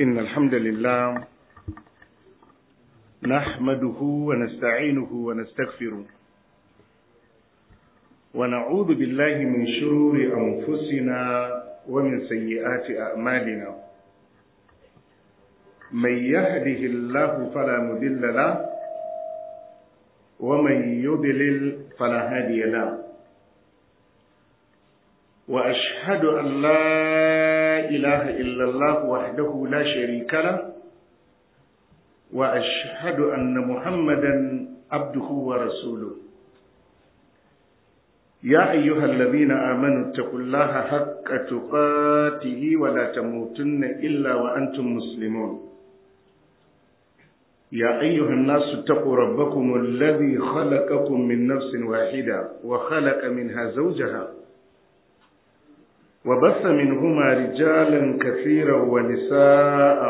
إن الحمد لله نحمده ونستعينه ونستغفره ونعوذ بالله من شرور أنفسنا ومن سيئات أعمالنا من يهده الله فلا مضل له ومن يضلل فلا هادي له وأشهد أن لا إله إلا الله وحده لا شريك له وأشهد أن محمدا عبده ورسوله يا أيها الذين آمنوا اتقوا الله حق تقاته ولا تموتن إلا وأنتم مسلمون يا أيها الناس اتقوا ربكم الذي خلقكم من نفس واحدة وخلق منها زوجها وبث منهما رجالا كثيرا ونساء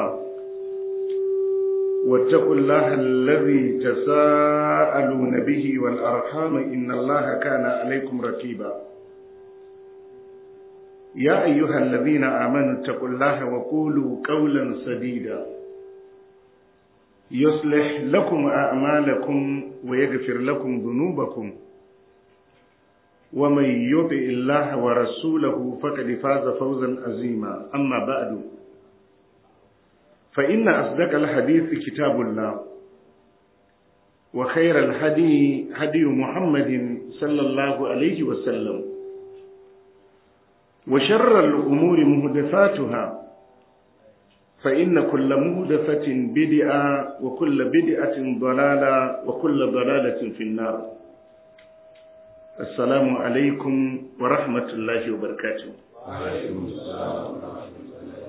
واتقوا الله الذي تساءلون به والأرحام إن الله كان عليكم رقيبا يا أيها الذين آمنوا اتقوا الله وقولوا قولا سديدا يصلح لكم أعمالكم ويغفر لكم ذنوبكم ومن يطع الله ورسوله فقد فاز فوزا عظيما أما بعد فإن أصدق الحديث كتاب الله وخير الهدي هدي محمد صلى الله عليه وسلم وشر الأمور مهدفاتها فإن كل مهدفة بدعة وكل بدعة ضلالة وكل ضلالة في النار السلام عليكم ورحمة الله وبركاته وعليكم السلام ورحمة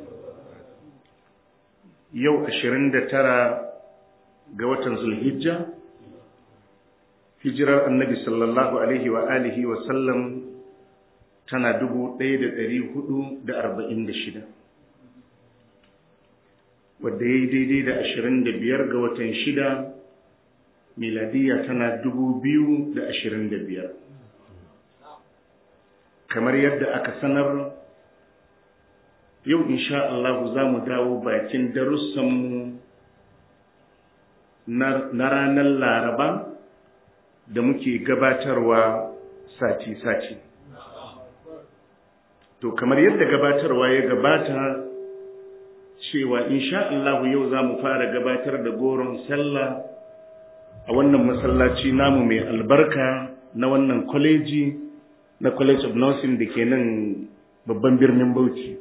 yau ashirin da tara ga watan zulhijja hijirar annabi sallallahu alaihi wa alihi wa sallam tana dubu ɗaya da ɗari hudu da arba'in da shida wadda ya yi daidai da ashirin da biyar ga watan shida miladiya tana dubu biyu da ashirin da biyar kamar yadda aka sanar yau insha Allah za mu dawo bakin darussanmu na ranar laraba da muke gabatarwa sati-sati to kamar yadda gabatarwa ya gabata cewa insha Allah yau za mu fara gabatar da goron sallah a wannan masallaci namu mai albarka na wannan kwaleji na college of nursing da ke nan babban birnin Bauchi.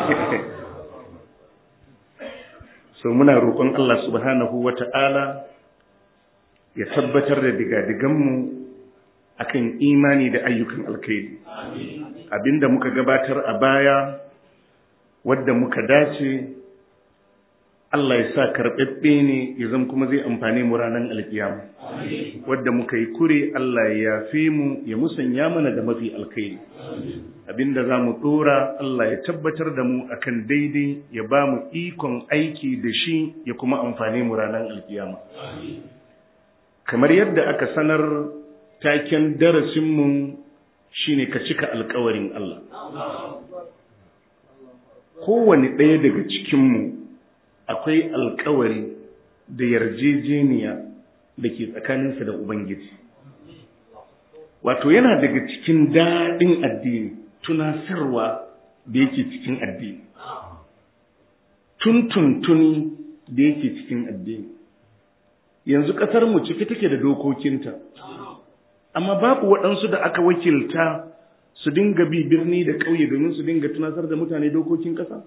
so muna roƙon Allah subhanahu wa ta'ala ya tabbatar da digadiganmu akan imani da ayyukan alkhairi. Abinda muka gabatar a baya, wadda muka dace, Allah ya sa karɓaɓɓe ne ya zama kuma zai amfani mu ranar alkiyama. Wadda muka yi kure Allah ya yafe mu ya musanya mana da mafi alkhairi. abinda za mu ɗora Allah ya tabbatar da mu akan daidai ya ba mu ikon aiki da shi ya kuma amfani mu ranar alkiyama. Kamar yadda aka sanar taken darasinmu shi ne ka cika alkawarin Allah. Kowane ɗaya daga cikinmu akwai alkawari da yarjejeniya da ke tsakaninsa da Ubangiji. Wato yana daga cikin daɗin addini. tunasarwa da yake cikin addini tuntuntuni da yake cikin addini yanzu ƙasar mu ciki take da dokokinta amma babu waɗansu da aka wakilta su dinga bi birni da ƙauye domin su dinga tunasar da mutane dokokin ƙasa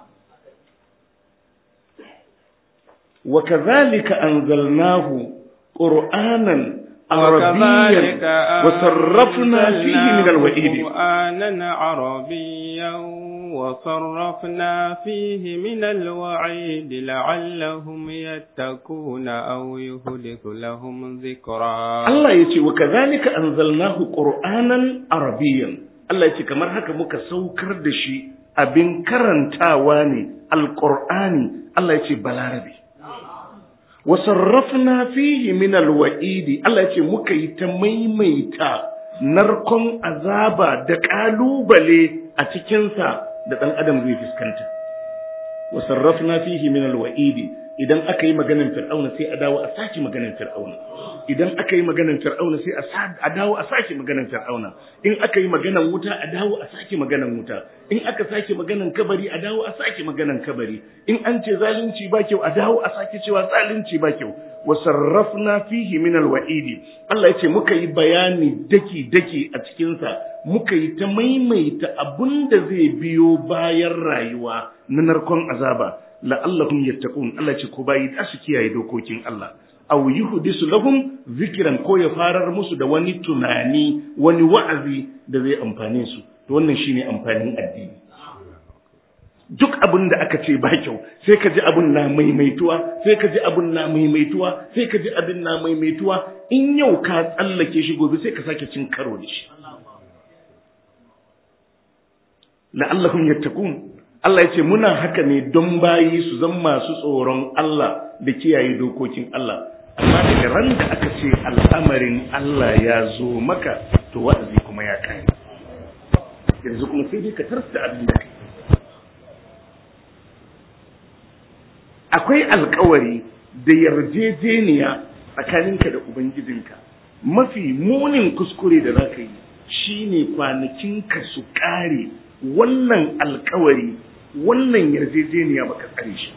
wa kazalika anzalnahu qur'anan عربيا وصرفنا فيه من الوعيد قرآنا عربيا وصرفنا فيه من الوعيد لعلهم يتقون أو يهلك لهم ذكرا الله يتي وكذلك أنزلناه قرآنا عربيا الله يتي كما هكا مكا سوكر دشي أبن كرنتاواني القرآن الله يتي بلاربي wasarrafna fihi min alwa'idi Allah ce muka yi ta maimaita narkon azaba da kalubale a cikinsa da ɗan adam zai fuskanta wa sarrafna fihi min alwa'idi idan aka yi maganar fir'auna sai a dawo a sake maganar fir'auna idan aka yi maganar fir'auna sai a dawo a sake maganar fir'auna in aka yi maganar wuta a dawo a sake maganar wuta in aka sake maganar kabari a dawo a sake maganar kabari in an ce zalunci ba kyau a dawo a sake cewa zalunci ba kyau wa sarrafna fihi min alwa'idi Allah yace muka yi bayani daki daki a cikin sa muka yi ta maimaita abunda zai biyo bayan rayuwa na narkon azaba la'allahum yattaqun Allah ce ko bayi da su kiyaye dokokin Allah aw yuhdisu lahum zikran ko ya farar musu da wani tunani wani wa'azi da zai amfane su to wannan shine amfanin addini duk abin da aka ce ba kyau sai ka ji abin na maimaituwa sai ka ji abin na maimaituwa sai ka ji abin na maimaituwa in yau ka tsallake shi gobe sai ka sake cin karo da shi la'allahum yattaqun Allah ya ce muna haka ne don bayi su zan masu tsoron Allah da kiyaye dokokin Allah amma daga ran da aka ce al'amarin Allah ya zo maka to wa'azi kuma ya kai yanzu kuma sai dai ka tarsa abin da kai akwai alkawari da yarjejeniya tsakaninka da ubangijinka mafi munin kuskure da za ka yi shine kwanakinka su kare wannan alkawari wannan yarjejeniya baka tsare shi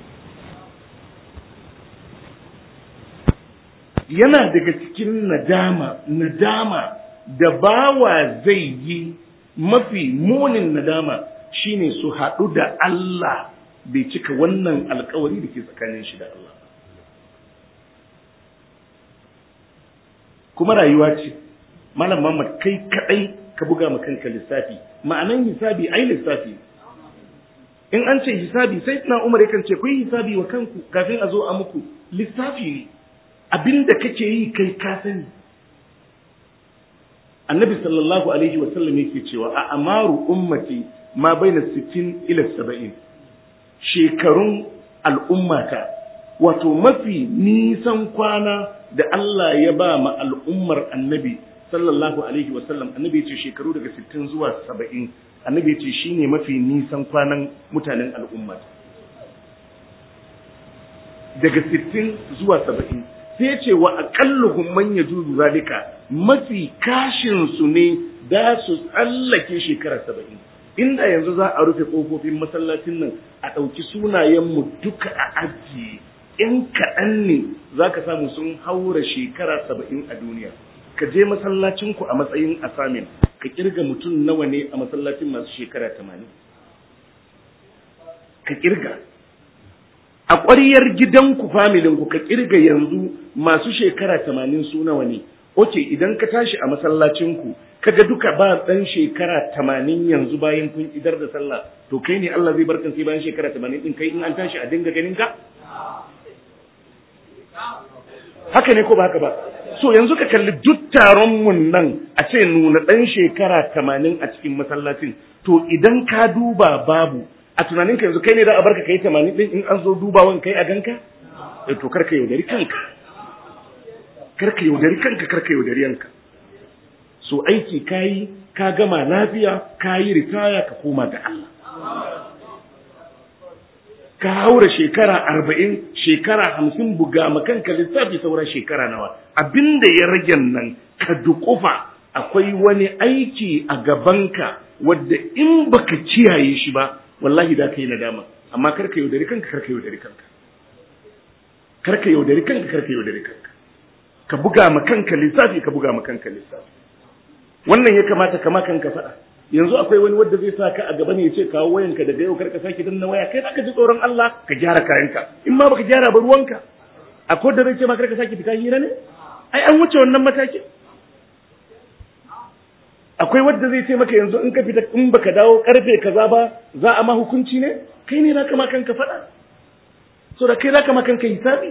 yana daga cikin nadama nadama da bawa zai yi mafi munin nadama shine su haɗu da Allah bai cika wannan alkawari da ke tsakanin shi da Allah kuma rayuwa ce malam Muhammad kai kadai ka buga ma kanka lissafi ma'anan hisabi ai lissafi in an ce hisabi sai tana Umar yakan ce kuyi hisabi wa kanku kafin a zo a muku lissafi ne abinda kake yi kai ka sani annabi sallallahu alaihi wa sallam yake cewa a amaru ummati ma baina 60 ila 70 shekarun al'ummata wato mafi nisan kwana da Allah ya ba ma al'ummar annabi sallallahu alaihi wasallam annabi ce shekaru daga 60 zuwa 70 annabi ce shine mafi nisan kwanan mutanen al'ummata daga 60 zuwa 70 sai ce wa aqalluhum man yajuzu zalika mafi kashin su ne da su tsallake shekara 70 inda yanzu za a rufe ƙofofin masallacin nan a ɗauki sunayenmu duka a ajiye in kaɗan ne za ka samu sun haura shekara saba'in a duniya ka je masallacinku a matsayin asamin ka kirga mutum nawa ne a masallacin masu shekara tamanin ka kirga a ƙwariyar gidanku familinku ka kirga yanzu masu shekara tamanin su nawa ne oke idan ka tashi a masallacinku kaga duka ba dan shekara tamanin yanzu bayan kun idar da sallah to kai ne Allah zai barkan sai bayan shekara tamanin din kai in an tashi a dinga ganin ka haka ne ko ba haka ba so yanzu ka kalli duk taron mun nan a ce nuna dan shekara tamanin a cikin masallacin to idan ka duba babu a tunanin ka yanzu kai ne za a barka kai tamanin din in an zo dubawan kai a ganka eh to karka yaudari kanka karka yaudari kanka karka yaudari yanka so aiki kayi ka gama lafiya kayi ritaya ka koma ga Allah ka haura shekara arba'in shekara hamsin buga makanka lissafi saura shekara nawa abinda ya rage nan ka dukufa akwai wani aiki a gabanka wadda in baka kiyaye shi ba wallahi da ka yi nadama amma karka yaudari kanka karka yaudari kanka karka yaudari kanka karka yaudari kanka ka buga ma kanka lissafi ka buga ma kanka lissafi wannan ya kamata kama kanka faɗa yanzu akwai wani wanda zai sa ka a gaba ne ya ce kawo wayanka daga yau karka sake danna waya kai ka ji tsoron Allah ka gyara kayanka in ma baka gyara ba ruwanka akwai da zai ce ma karka sake fita hira ne ai an wuce wannan matakin akwai wanda zai ce maka yanzu in ka fita in baka dawo karfe kaza ba za a ma hukunci ne kai ne zaka ma kanka faɗa so da kai zaka ma kanka hisabi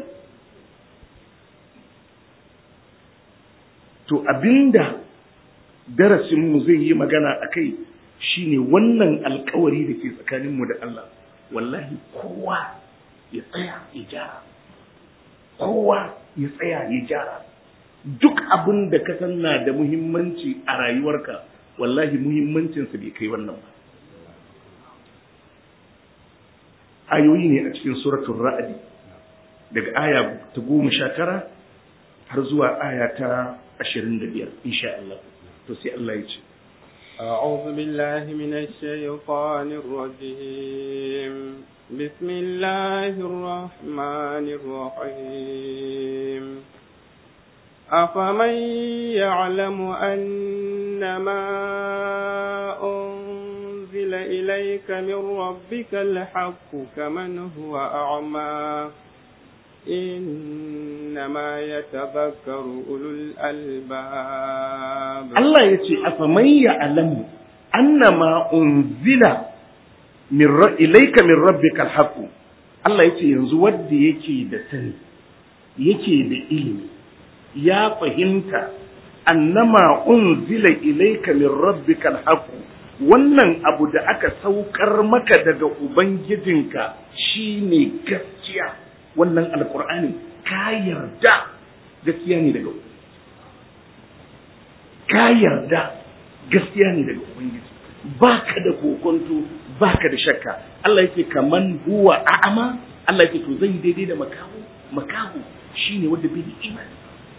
to abinda darasinmu zai yi magana a kai shi ne wannan alkawari da ke tsakaninmu da Allah wallahi kowa ya tsaya ya gyara kowa ya tsaya ya gyara duk abin da ka san na da muhimmanci a rayuwarka wallahi muhimmancinsa bai kai wannan ba ayoyi ne a cikin suratul ra'd daga aya ta goma sha tara har zuwa aya ta ashirin da biyar insha Allah to sai Allah ya ce أعوذ بالله من الشيطان الرجيم بسم الله الرحمن الرحيم أفمن يعلم أن ما أنزل إليك من ربك الحق كمن هو أعمى إنما يتذكر أولو الألباب Allah ya ce afaman ya'lamu annama unzila min ra- ilayka min rabbika alhaq Allah ya ce yanzu wanda yake da sani yake da ilimi ya fahimta annama unzila ilayka min rabbika alhaq wannan abu da aka saukar maka daga ubangijinka shine gaskiya wannan alqur'ani ka yarda gaskiya ne daga ka yarda gaskiya ne daga ubangiji baka da kokonto baka da shakka Allah yake kaman huwa a'ama Allah yake to zai daidai da makahu makahu shine wanda bai da imani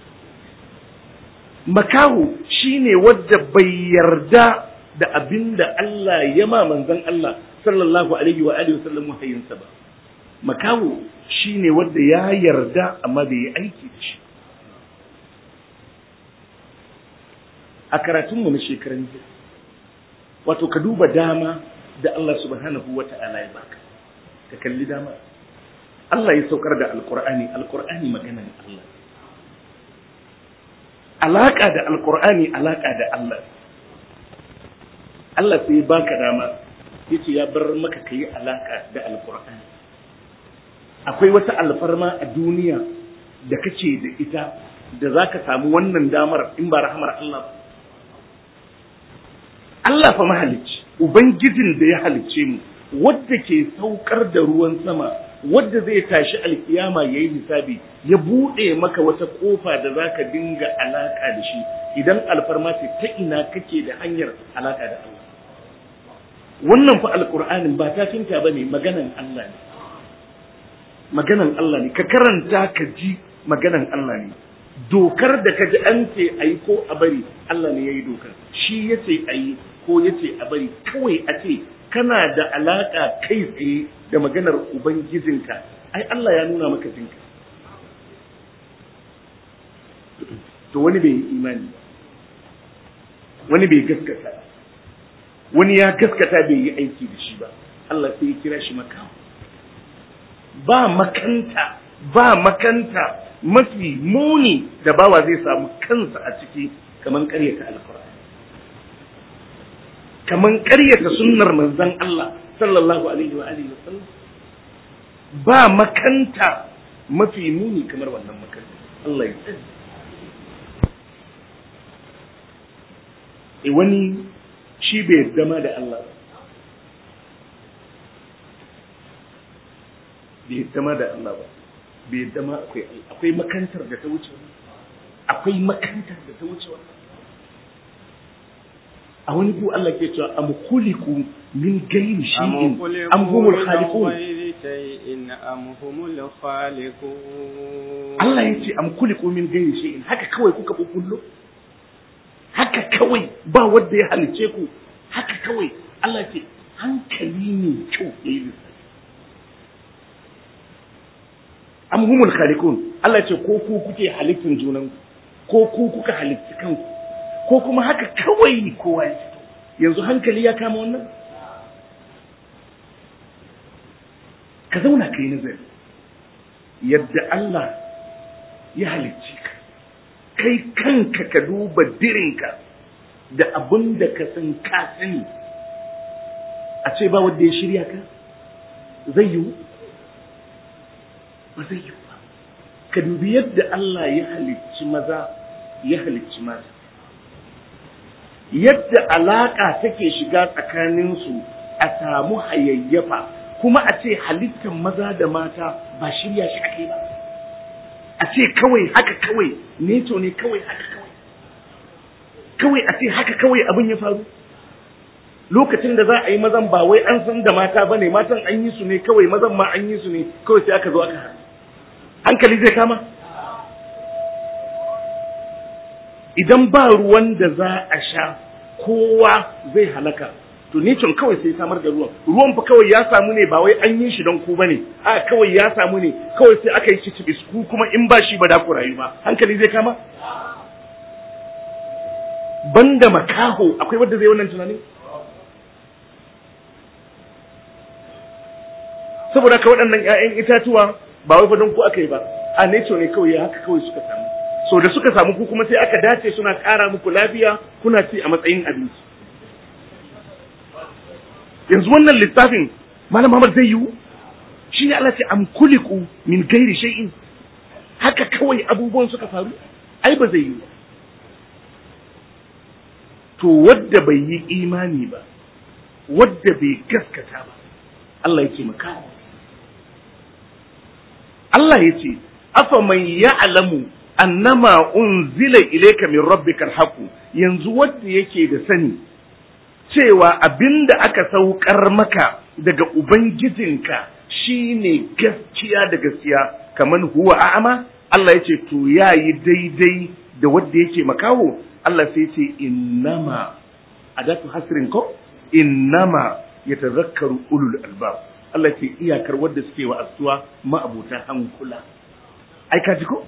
makahu shine wanda bai yarda da abinda Allah ya ma manzon Allah sallallahu alaihi wa alihi wasallam wahayinsa ba makahu shine wanda ya yarda amma bai yi aiki da shi a karatunmu na shekaran jiya wato ka duba dama da Allah subhanahu wa ta'ala ya baka ka kalli dama Allah ya saukar da alkur'ani alkur'ani maganan Allah alaka da alkur'ani alaka da Allah Allah sai ya baka dama yace ya bar maka kai alaka da alkur'ani akwai wata alfarma a duniya da kace da ita da zaka samu wannan damar in ba rahmar Allah ba Allah fa mahalicci ubangijin da ya halicce mu wadda ke saukar da ruwan sama wadda zai tashi alkiyama yayi hisabi ya bude maka wata kofa da zaka dinga alaka da shi idan alfarma ce ta ina kake da hanyar alaka da Allah wannan fa alqur'anin ba ta tinta bane maganan Allah ne maganan Allah ne ka karanta ka ji maganan Allah ne dokar da ka ji an ce a yi ko a bari Allah ne ya yi dokar shi ya ce a yi ko ya ce a bari kawai a ce kana da alaƙa kai tsaye da maganar ubangijinka ai Allah ya nuna maka jinka to wani bai yi imani wani bai gaskata wani ya gaskata bai yi aiki da shi ba Allah sai ya kira shi makawa ba makanta ba makanta mafi muni da bawa zai samu kansa a ciki kaman ƙaryata alkur'ani kaman ƙaryata sunnar manzon Allah sallallahu alaihi wa alihi wasallam ba makanta mafi muni kamar wannan makanta Allah ya tsare e wani shi bai zama da Allah bai zama da Allah ba bai zama akwai akwai makantar da ta wuce akwai makantar da ta wuce a wani ku Allah ke cewa am khuliqu min ghairi shay'in am humul khaliqun am humul khaliqun Allah ya ce am khuliqu min ghairi shay'in haka kawai kuka bubullo haka kawai ba wanda ya halice ku haka kawai Allah ce hankali ne kyau yayi lissafi am humul khaliqun Allah ce ko ku kuke halittin junan ko ku kuka halitti kanku ko kuma haka kawai kowa ya fito yanzu hankali ya kama wannan ka zauna ka yi nazari yadda Allah ya halicci ka kai kanka ka duba dirinka da abin da ka san ka sani a ce ba wanda ya shirya ka zai yiwu ba zai yiwu ba ka dubi yadda Allah ya halicci maza ya halicci mata yadda alaƙa take shiga tsakaninsu a samu hayayyafa kuma a ce halittar maza da mata ba shirya shi ake ba a ce kawai haka kawai neto ne kawai haka kawai kawai a ce haka kawai abin ya faru lokacin da za a yi mazan ba wai an san da mata ba ne matan an yi su ne kawai mazan ma an yi su ne kawai sai aka zo aka haɗu hankali zai kama idan ba ruwan da za a sha kowa zai halaka to nature kawai sai samar da ruwan ruwan fa kawai ya samu ne ba wai an yi shi don ku bane a kawai ya samu ne kawai sai aka yi shi ku kuma in ba shi ba da ku rayu ba hankali zai kama banda makaho akwai wanda zai wannan tunanin saboda ka waɗannan ƴaƴan itatuwa ba wai fa don ku aka yi ba a nature ne kawai haka kawai suka samu so da suka samu ku kuma sai aka dace suna ƙara muku lafiya kuna ci a matsayin abinci yanzu wannan littafin malam Muhammad zai yiwu shi ne Allah ce am kuliku min gairi shay'in haka kawai abubuwan suka faru ai ba zai yiwu to wadda bai yi imani ba wadda bai gaskata ba Allah ya ce maka Allah ya ce afa man ya'lamu annama unzila ilayka min rabbikal haqq yanzu wanda yake da sani cewa abinda aka saukar maka daga ubangijinka shine gaskiya da gaskiya kaman huwa a'ama Allah ya ce to yayi daidai da wanda yake makaho Allah sai ce innama adatu hasrin ko innama yatazakkaru ulul albab Allah ce iyakar wadda suke wa asuwa ma'abuta hankula ai ka ji ko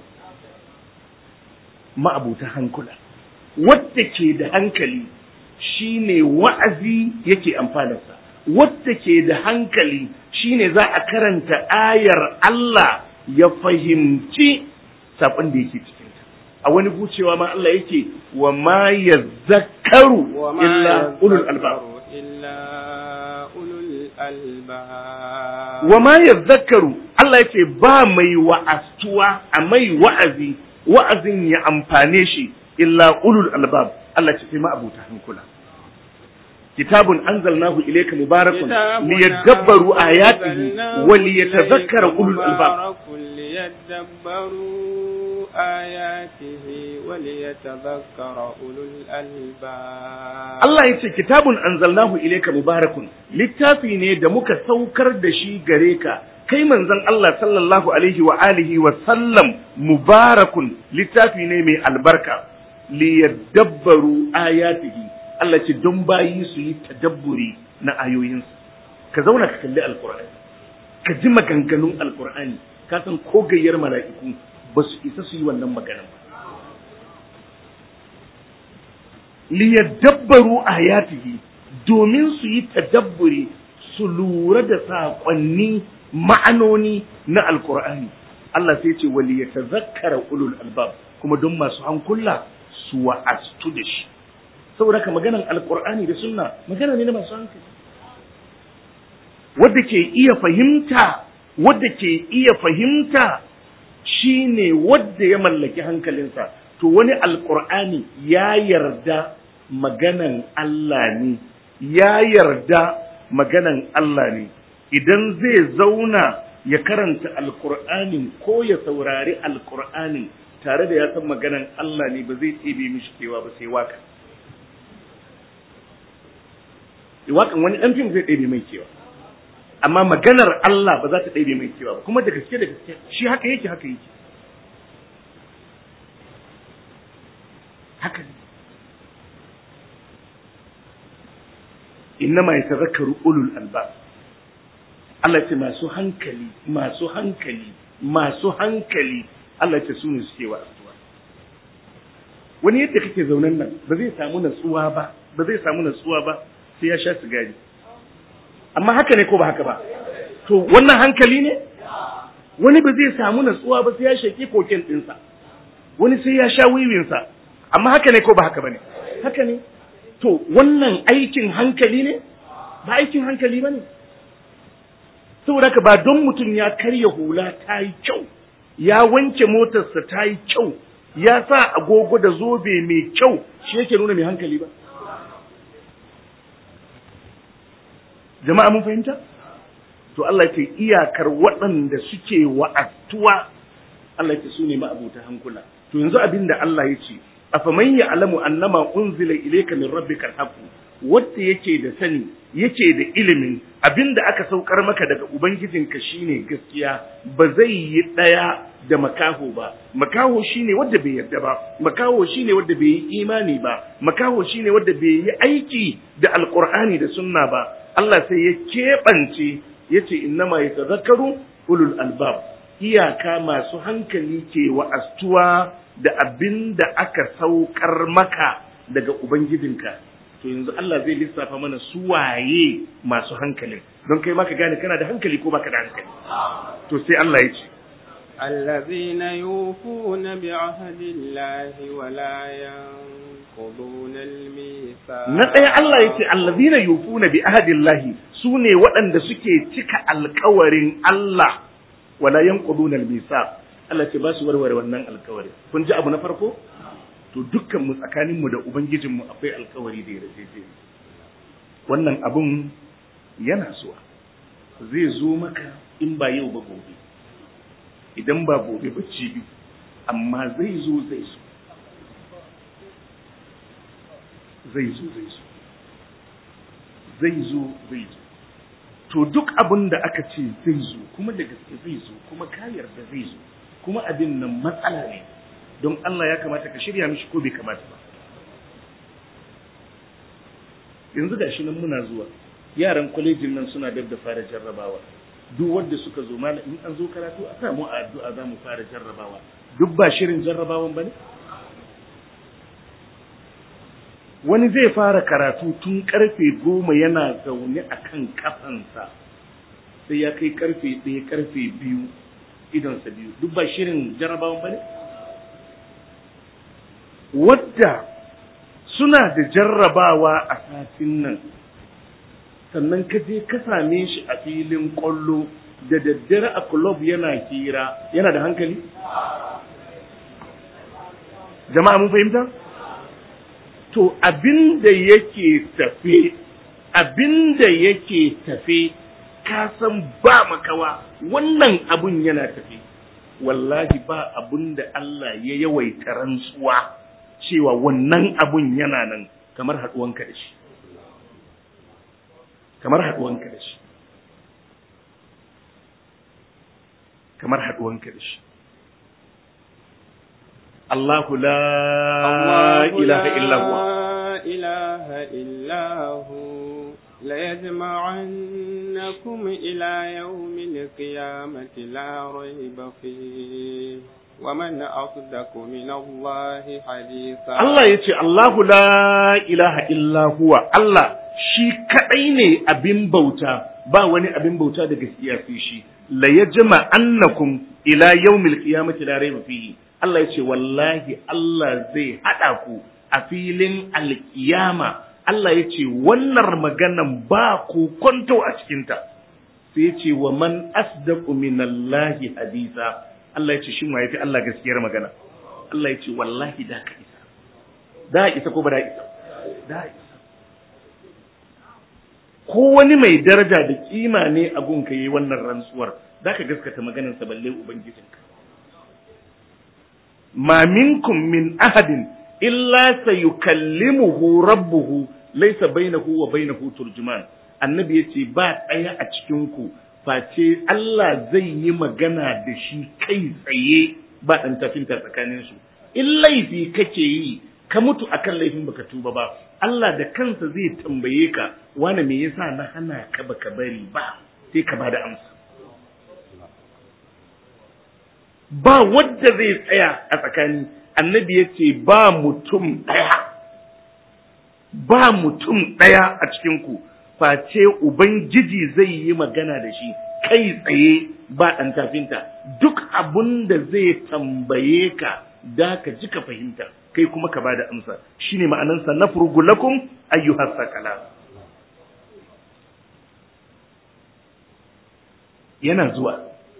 ma'abuta hankula wadda ke da hankali shine wa'azi yake amfanarsa wadda ke da hankali shine za a karanta ayar Allah ya fahimci sabon da yake cikinta a wani gucewa ma Allah yake wa ma yazakkaru illa ulul albab illa ulul albab wa ma yazakkaru Allah yake ba mai wa'astuwa a mai wa'azi wa'azin ya amfane shi illa ulul albab Allah ce sai ma abuta hankula kitabun anzalnahu ilayka mubarakun liyadabbaru ayatihi wa liyatadhakkara ulul albab ليدبروا آياته وليتذكر أولو الألباب Allah ya ce kitabun anzalnahu ilayka mubarakun littafi ne da muka saukar da shi gare ka kai manzon Allah sallallahu alaihi wa alihi wa sallam mubarakun littafi ne mai albarka liyadabbaru ayatihi Allah ce don bayi su yi tadabburi na ayoyinsa ka zauna ka kalli alqur'ani ka ji maganganun alqur'ani ka san ko gayyar mala'iku ba su isa su yi wannan maganan ba liyadabbaru ayatihi domin su yi tadabburi su lura da saƙonni ma'anoni na alkur'ani Allah sai ce wali ya tazakkara ulul albab kuma don masu hankula su wa'astu da shi saboda ka maganan alkur'ani da sunna magana ne na masu hankali wadda ke iya fahimta wadda ke iya fahimta shine wadda ya mallaki hankalinsa to wani alkur'ani ya yarda maganan Allah ne ya yarda maganan Allah ne idan zai zauna ya karanta alkur'anin ko ya saurari alkur'anin tare da ya san maganan Allah ne ba zai ɗebe mishi kewa ba sai waka wakan wani ɗan fim zai ɗebe mai kewa amma maganar Allah ba za ta ɗebe mai kewa ba kuma da gaske da gaske shi haka yake haka yake haka ne innama yatazakkaru ulul albab Allah ce masu hankali masu hankali masu hankali Allah ce su ne suke wa asuwa wani yadda kake zaunan nan ba zai samu natsuwa ba ba zai samu natsuwa ba sai ya sha sigari amma haka ne ko ba haka ba to wannan hankali ne wani ba zai samu natsuwa ba sai ya shaki koken ɗinsa wani sai ya sha wiwinsa amma haka ne ko ba haka ba ne haka ne to wannan aikin hankali ne ba aikin hankali ba ne saboda haka ba don mutum ya karya hula ta yi kyau ya wanke motarsa ta yi kyau ya sa agogo da zobe mai kyau shi yake nuna mai hankali ba jama'a mun fahimta to Allah ce iyakar waɗanda suke wa'attuwa Allah ce su ne ma'abuta hankula to yanzu abin da Allah ya ce afaman ya'lamu annama unzila ilayka min rabbika alhaq wanda yake da sani yake da ilimin abinda aka saukar maka daga ubangijinka shine gaskiya ba zai yi daya da makaho ba makaho shine wanda bai yarda ba makaho shine wanda bai yi imani ba makaho shine wanda bai yi aiki da alqur'ani da sunna ba Allah sai ya keɓance yace innama yatazakkaru ulul albab iyaka masu hankali ke wa'astuwa da abin da aka saukar maka daga ubangijinka to yanzu Allah zai lissafa mana su waye masu hankali don kai maka gane kana da hankali ko baka da hankali to sai Allah ya ce الذين يوفون بعهد الله ولا ينقضون الميثاق na ɗaya Allah ya ce allazina yufuna bi ahadillahi su ne waɗanda suke cika alkawarin Allah wala yanquduna al-misaq Allah ce ba su warware wannan alkawari kun ji abu na farko to dukkan mu tsakanin mu da ubangijin mu akwai alkawari da yarjeje wannan abun yana zuwa zai zo maka in ba yau ba gobe idan ba gobe ba cibi amma zai zo zai zo zai zo zai zo zai zo zai zo to duk abin da aka ce zai zo kuma da gaske zai zo kuma ka yarda zai zo kuma abin nan matsala ne don Allah ya kamata ka shirya mishi ko bai kamata ba yanzu ga shi nan muna zuwa yaran kwalejin nan suna dab da fara jarrabawa duk wanda suka zo mana in an zo karatu a samu a addu'a za mu fara jarrabawa duk ba shirin jarrabawan ba ne wani zai fara karatu tun karfe goma yana zaune a kan kafansa sai ya kai karfe ɗaya karfe biyu idonsa biyu duk ba shirin jarrabawan ba ne wadda suna da jarrabawa a satin nan sannan ka je ka same shi a filin ƙwallo da daddare a club yana hira yana da hankali jama'a mun fahimta to abinda yake tafe abinda yake tafe ka san ba makawa wannan abun yana tafe wallahi ba abun da Allah ya yawaita rantsuwa cewa wannan abun yana nan kamar haɗuwanka da shi kamar haɗuwanka da shi kamar haɗuwanka da shi Allahu la ilaha illa huwa لا إله إلا هو ليجمعنكم إلى يوم القيامة لا ريب فيه ومن أصدق من الله حديثا Allah ya ce Allahu la ilaha illa huwa Allah shi kaɗai ne abin bauta ba wani abin bauta da gaskiya fi shi la yajma annakum ila yawmil qiyamati la rayba fihi Allah ya ce wallahi Allah zai hada ku a filin alkiyama Allah ya ce wannan maganan ba ku kwanto a cikinta sai ya ce wa man asdaqu minallahi hadisa Allah ya ce shin waye fi Allah gaskiyar magana Allah ya ce wallahi da ka isa da isa ko ba da isa da isa ko wani mai daraja da kima ne a gunka yi wannan rantsuwar da ka gaskata maganarsa balle ubangijinka ma minkum min ahadin illa sayukallimuhu rabbuhu laysa bainahu wa bainahu turjuman annabi yace ba ɗaya a cikin ku face Allah zai yi magana da shi kai tsaye ba ɗan tafinta tsakanin su in laifi kake yi ka mutu akan laifin baka tuba ba Allah da kansa zai tambaye ka wani me yasa na hana ka baka bari ba sai ka bada amsa ba wadda zai tsaya a tsakani annabi ya ce ba mutum ɗaya ba mutum ɗaya a cikinku face ubangiji zai yi magana da shi kai tsaye ba ɗan tafinta duk abun da zai tambaye ka da ka ji ka fahimta kai kuma ka ba da amsa shine ma'anansa na furgulakum ayyuhas sakala yana zuwa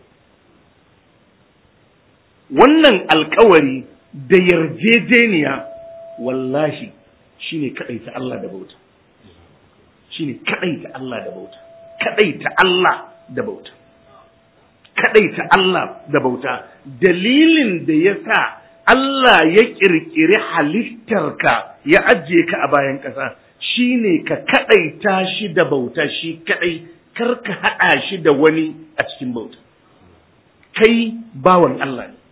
wannan alkawari da yarjejeniya wallahi shine kadaita Allah da bauta shine kadaita Allah da bauta kadaita Allah da bauta kadaita Allah da bauta dalilin da yasa Allah ya kirkiri halittarka ya ajiye ka a bayan ƙasa shine ka kadaita shi da bauta shi kadai kar ka hada shi da wani a cikin bauta kai bawan Allah ne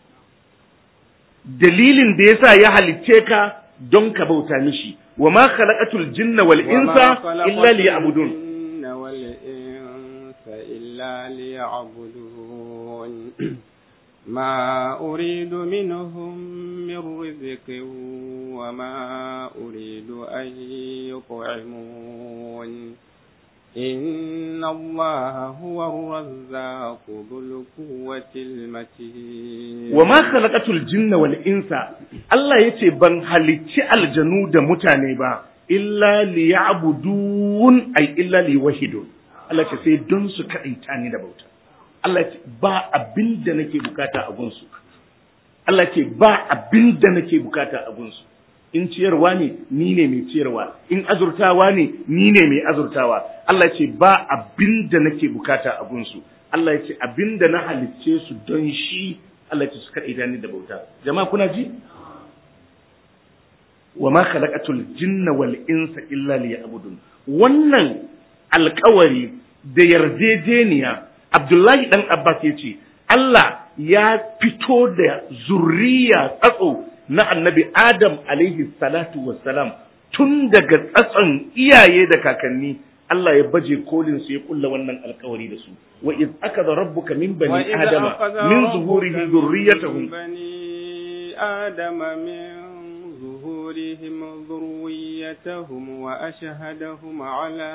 dalilin da yasa ya halicce ka don ka bauta mishi wa ma khalaqatul jinna wal insa illa liya'budun إلا ليعبدون ما أريد منهم من رزق وما أريد أن يطعمون إن الله هو الرزاق ذو القوة المتين وما خلقت الجن والإنس الله يتي بن هلتي الجنود متانبا إلا ليعبدون أي إلا ليوحدون Allah ce sai don su kaɗaita ni da bauta. Allah ce ba abin da nake bukata a gunsu. Allah ce ba abin da nake bukata a gunsu. In ciyarwa ne, ni ne mai ciyarwa. In azurtawa ne, ni ne mai azurtawa. Allah ce ba abin da nake bukata a gunsu. Allah ya ce abin da na halicce su don shi Allah ce su kaɗaita ni da bauta. Jama'a kuna ji? Wa ma khalaqatul jinna wal insa illa liya'budun. Wannan alkawari da yarjejeniya Abdullahi dan Abbas ya ce Allah ya fito da zurriya tsatso na annabi Adam alaihi salatu wassalam tun daga tsatson iyaye da kakanni Allah ya baje kolin su ya kulla wannan alkawari da su wa iz akada rabbuka min bani adama min zuhurihim dhurriyyatahum bani adama min ظهورهم ذريتهم وأشهدهم على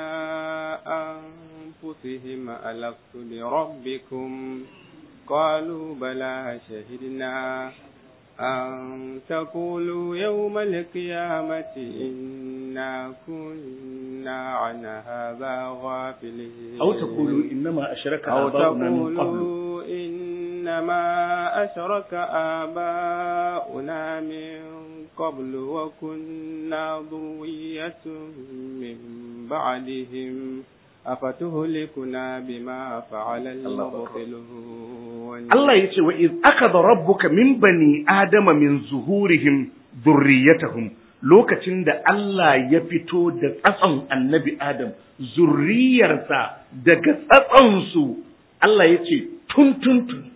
أنفسهم ألست بربكم قالوا بلى شهدنا أن تقولوا يوم القيامة إنا كنا عن هذا غافلين أو تقولوا إنما أشرك أو آباؤنا من قبل تقولوا إنما أشرك آباؤنا من قبل وكنا ذرية من بعدهم أفتهلكنا بما فعل المبطلون Allah ya ce wa iz akada rabbuka min bani adama min zuhurihim zurriyatahum lokacin da Allah ya fito da tsatson annabi Adam zurriyarsa daga tsatsonsu Allah ya ce tun tun tun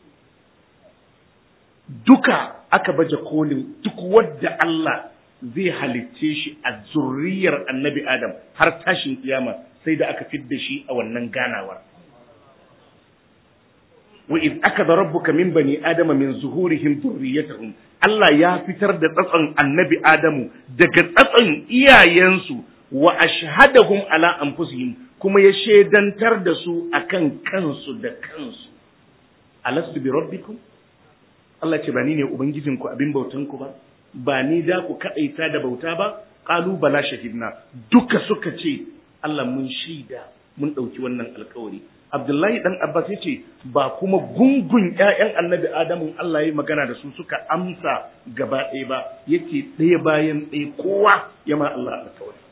duka aka baje kolin duk wadda Allah zai halicce shi a zurriyar annabi Adam har tashin kiyama sai da aka fidda shi a wannan ganawar wa iz akada rabbuka min bani adama min zuhurihim dhurriyyatahum Allah ya fitar da tsatson annabi Adamu daga tsatson iyayensu wa ashhadahum ala anfusihim kuma ya shedantar da su akan kansu da kansu alastu bi rabbikum Allah ce ba ni ne ubangijinku abin bautanku ba ba ni da ku kaɗaita da bauta ba qalu bala shahidna duka suka ce Allah mun shaida mun ɗauki wannan alkawari Abdullahi dan Abbas ya ce ba kuma gungun ƴaƴan annabi Adamu Allah ya magana da su suka amsa gaba ɗaya ba yake ɗaya bayan ɗaya kowa ya ma Allah alkawari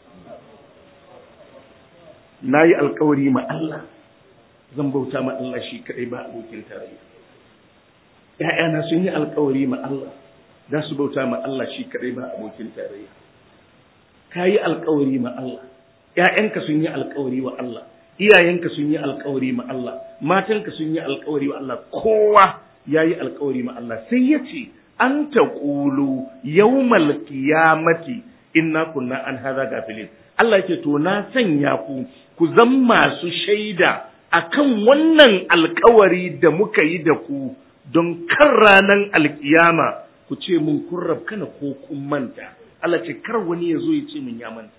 na yi alkawari ma Allah zan bauta ma Allah shi kaɗai ba abokin tarayya ‘ya'yana sun yi alkawari ma Allah za su bauta ma Allah shi kaɗai ba abokin tarayya ka yi alkawari ma Allah ‘ya'yanka sun yi alkawari wa Allah iyayenka sun yi alkawari ma Allah matanka sun yi alkawari wa Allah kowa ya yi alkawari ma Allah sai ya ce an ta ƙulu yawmal qiyamati inna kunna an haza gafilin Allah yake to na sanya ku ku zan masu shaida akan wannan alkawari da muka yi da ku don kan ranar alkiyama ku ce mun kun rabkana ko kun manta Allah ce kar wani ya zo ya ce mun ya manta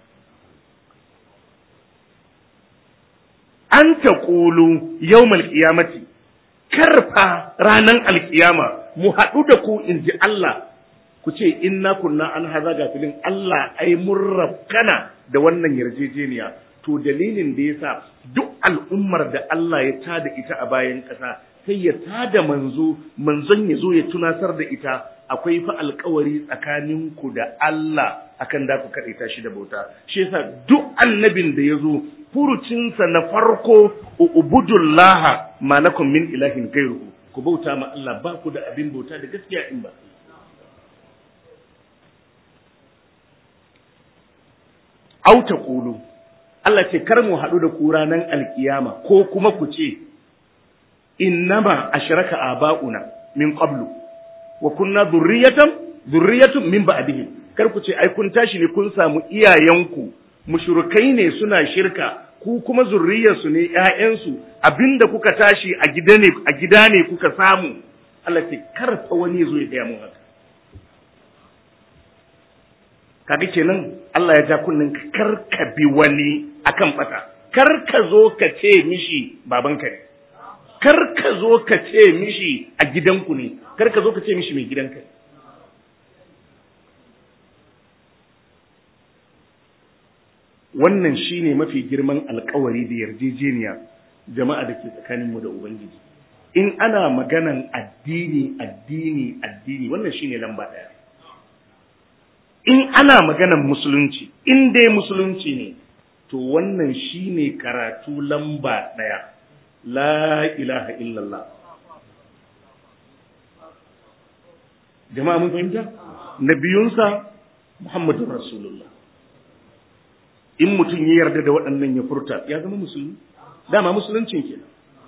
an ta ƙulu yau malkiyamati karfa ranar alkiyama mu haɗu da ku in ji Allah ku ce inna kunna an haza gafilin Allah ai mun rabkana da wannan yarjejeniya to dalilin da yasa duk al'ummar da Allah ya tada ita a bayan ƙasa sai ya tada manzo manzon ya zo ya tunasar da ita akwai fa alkawari tsakanin ku da Allah akan da ku kaɗaita shi da bauta shi yasa duk annabin da ya zo furucinsa na farko ubudullah ma lakum min ilahin gairuhu ku bauta ma Allah ba ku da abin bauta da gaskiya in ba au taqulu Allah ce kar mu haɗu da ku ranar alkiyama ko kuma ku ce innama ashraka aba'una min qablu wa kunna dhurriyatan dhurriyatun min ba'dihim kar ku ce ai kun tashi ne kun samu iyayenku mushrikai ne suna shirka ku kuma zurriyarsu ne ƴaƴansu abinda kuka tashi a gida ne a gida ne kuka samu Allah ce kar fa wani zo ya gaya mun haka kaga kenan Allah ya ja kunnin kar ka bi wani akan bata kar ka zo ka ce mishi babanka ne kar ka zo ka ce mishi a gidanku ne kar ka zo ka ce mishi mai gidanka ne wannan shine mafi girman alkawari da yarjejeniya jama'a da ke tsakaninmu da ubangiji in ana maganan addini addini addini wannan shine lamba ɗaya in ana maganan musulunci in dai musulunci ne to wannan shine karatu lamba ɗaya la ilaha illallah jama'a mun fahimta nabiyunsa muhammadun rasulullah in mutum ya yarda da waɗannan ya furta ya zama musulmi dama musuluncin kenan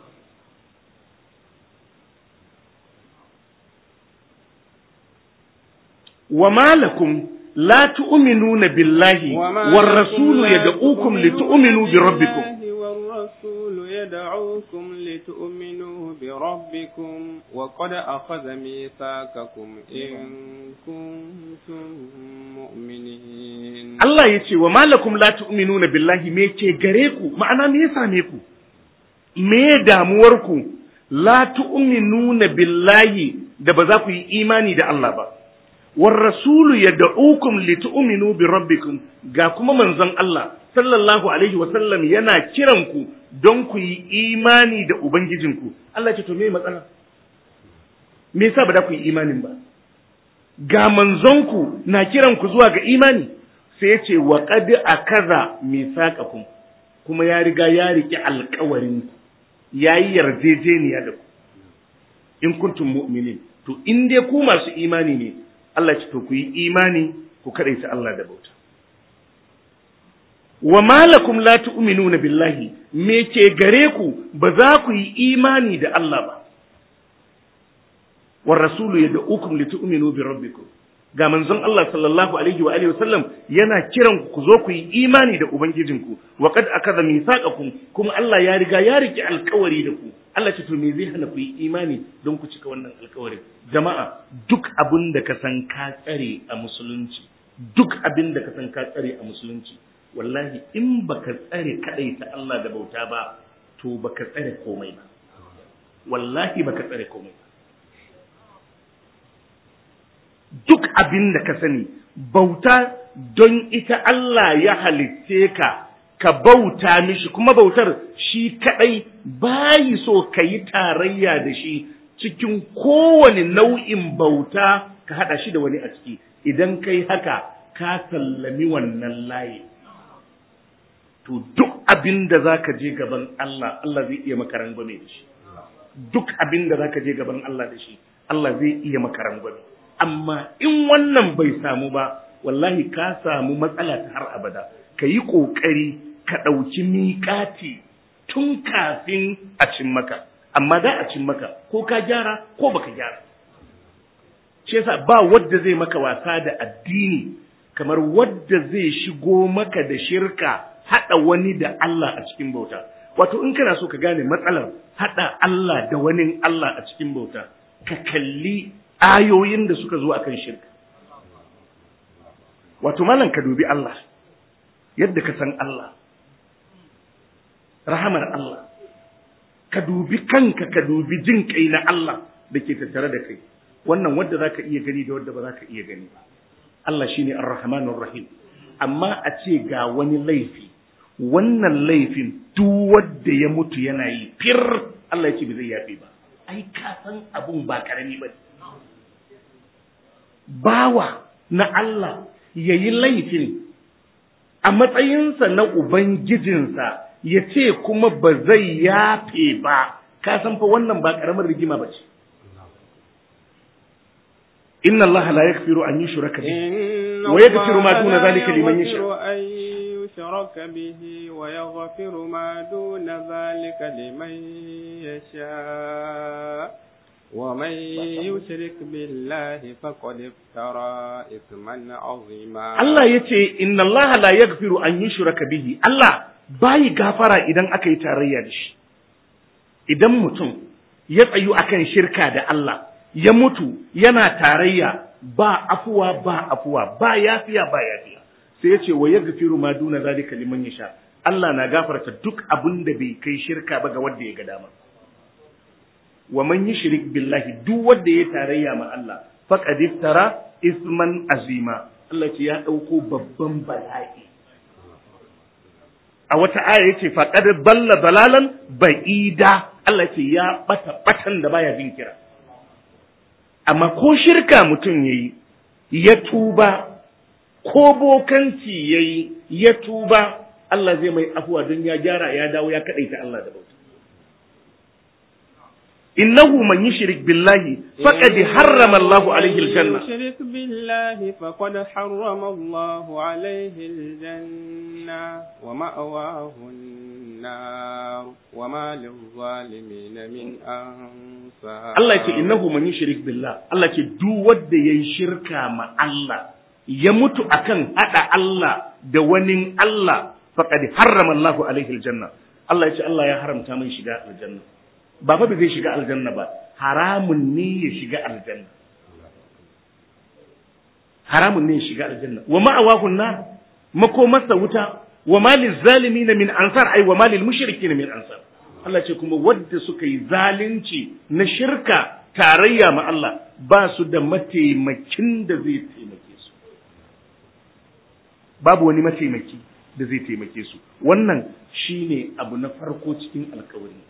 wa malakum la tu'minuna billahi war rasulu yad'ukum litu'minu bi rabbikum والرسول يدعوكم لتؤمنوا بربكم وقد أخذ ميثاقكم إن كنتم مؤمنين Allah ya ce wa malakum la tu'minuna billahi me ke gare ku ma'ana me ya same ku me damuwar ku la tu'minuna billahi da ba za ku yi imani da Allah ba war rasulu yad'ukum litu'minu bi rabbikum ga kuma manzon Allah sallallahu alaihi wa sallam yana kiran ku don ku yi imani da ubangijinku Allah ce to me matsala me yasa ba da ku yi imanin ba ga manzonku na kiran ku zuwa ga imani sai ya ce wa qad akaza misaqakum kuma ya riga ya riki alƙawarin ku yayi yarjejeniya da ku in kuntum mu'minin to in dai ku masu imani ne Allah ce to ku yi imani ku kadaita Allah da bauta wa malakum la tu'minuna billahi me ke gare ku ba za ku yi imani da Allah ba war rasulu yad'ukum litu'minu bi rabbikum ga manzon Allah sallallahu alaihi wa alihi wasallam yana kiran ku ku zo ku yi imani da ubangijinku wa qad akada mithaqakum kuma Allah ya riga ya riki alkawari da ku Allah ce to me zai hana ku yi imani don ku cika wannan alkawari jama'a duk abin da ka san ka tsare a musulunci duk abin da ka san ka tsare a musulunci wallahi in baka tsare kadai ta Allah da bauta ba to baka tsare komai ba wallahi baka tsare komai ba duk abin da ka sani bauta don ita Allah ya halitce ka ka bauta mishi kuma bautar shi kadai bayi so ka yi tarayya da shi cikin kowane nau'in bauta ka hada shi da wani a ciki idan kai haka ka sallami wannan layi to duk abin da za ka je gaban Allah Allah zai iya maka rangwame da shi duk abin da za ka je gaban Allah da shi Allah zai iya maka rangwame amma in wannan bai samu ba wallahi ka samu matsala ta har abada ka yi ƙoƙari ka ɗauki miƙati tun kafin a cin maka amma da a cin maka ko ka gyara ko baka gyara shi yasa ba wadda zai maka wasa da addini kamar wadda zai shigo maka da shirka haɗa wani da Allah a cikin bauta wato in kana so ka gane matsalar haɗa Allah da wani Allah a cikin bauta ka kalli ayoyin da suka zo akan shirka wato malam ka dubi Allah yadda ka san Allah rahamar Allah ka dubi kanka ka dubi jin kai na Allah da ke tattare da kai wannan wadda za ka iya gani da wadda ba za ka iya gani ba Allah shine ar-rahmanur rahim amma a ce ga wani laifi wannan laifin duk wanda ya mutu yana yi fir Allah ya ce bai zai yafe ba ai ka san abun ba karami ba bawa na Allah ya yi laifin a matsayinsa na Ubangijinsa ya ce kuma ba zai yafe ba, ka san fa wannan ba ƙaramar rigima ba ce. Inna Allah la yakfiru an yi shuraka إن ويغفر ما دون ذلك لمن يشاء أن يشرك به ويغفر ما دون ذلك لمن يشاء ومن يشرك بالله فقد افترى إثما عظيما Allah ya ce, Inna Allah la yaghfiru an yushraka bihi, Allah bayi gafara idan aka yi tarayya da shi. Idan mutum ya tsayu akan shirka da Allah, ya mutu yana tarayya ba afuwa ba afuwa, ba yafiya ba yafiya. Sai ya ce, wa yaghfiru ma duna zalika liman yasha. Allah na gafarta duk abin da bai kai shirka ba ga wanda ya ga dama. Wa man yushrik billahi duk wanda ya tarayya ma Allah, faqad iftara isman azima. Allah ce ya ɗauko babban bala'i. A wata aya ya ce faƙad balla balalan ba'ida Allah ce ya ɓata ɓatan da baya bin kira. Amma ko shirka mutum ya yi, ya tuba, ko bokanci ya yi, ya tuba, Allah zai mai afuwa don ya gyara ya dawo ya kaɗaita Allah da bauta. إنه من يشرك بالله فقد حرم الله عليه الجنة يشرك بالله فقد حرم الله عليه الجنة ومأواه النار وما للظالمين من أنصار Allah ce innahu man yushrik billah Allah ce duk wanda yayi shirka ma Allah ya mutu akan hada Allah da wani Allah faqad harrama Allah alaihi aljanna Allah ya ce Allah ya haramta mai shiga aljanna ba fa zai shiga aljanna ba haramun ne ya shiga aljanna haramun ne ya shiga aljanna wa ma'awahun na makomarsa wuta wa malil zalimin min ansar ai wa malil mushrikin min ansar Allah ce kuma wadda suka yi zalunci na shirka tarayya ma Allah ba su da mataimakin da zai taimake su babu wani mataimaki da zai taimake su wannan shine abu na farko cikin alkawari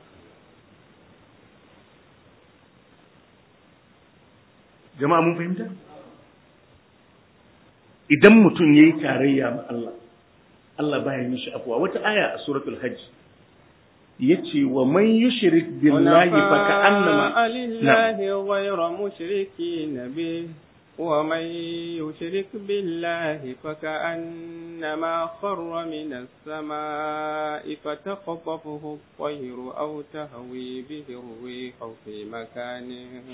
jama'a mun fahimta idan mutum ya yi tarayya ma Allah Allah baya mishi afuwa wata aya a suratul hajj yace wa man yushrik billahi fa ka'annama لله غير مشركين به ومن يشرك بالله فكأنما خر من السماء فتخطفه الطير أو تهوي به الريح في مكان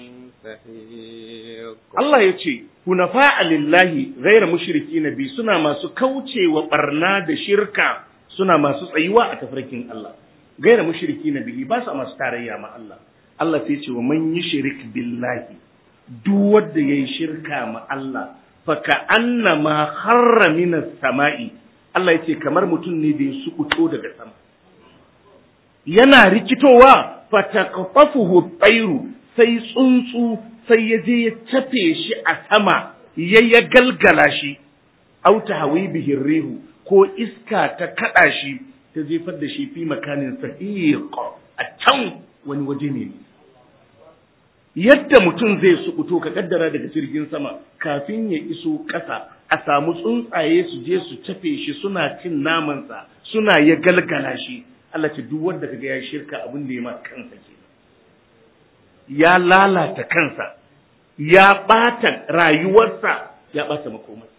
سحيق Allah ya ce, Hunafa lillahi gaira mushriki na bi suna masu kauce wa barna da shirka suna masu tsayuwa a tafarkin Allah. Gaira mushriki na bihi ba su masu tarayya ma Allah. Allah sai ce wa man yi shirik billahi duk wanda ya yi shirka ma Allah fa ka annama harra minas sama'i Allah ya ce kamar mutum ne da ya sukuto daga sama. Yana rikitowa fa taqtafuhu tsairu sai tsuntsu sai ya je ya cafe shi a sama ya ya galgala shi auta hawi bihin rihu ko iska ta kada shi ta jefar da shi fi makanin sahiq a can wani waje ne yadda mutum zai sukuto ka kaddara daga jirgin sama kafin ya iso ƙasa a samu tsuntsaye su je su cafe shi suna cin namansa suna ya galgala shi Allah ce duk wanda kaga ya shirka abin da ya ma kansa kenan ya lalata kansa ya ɓata rayuwarsa ya ɓata makomar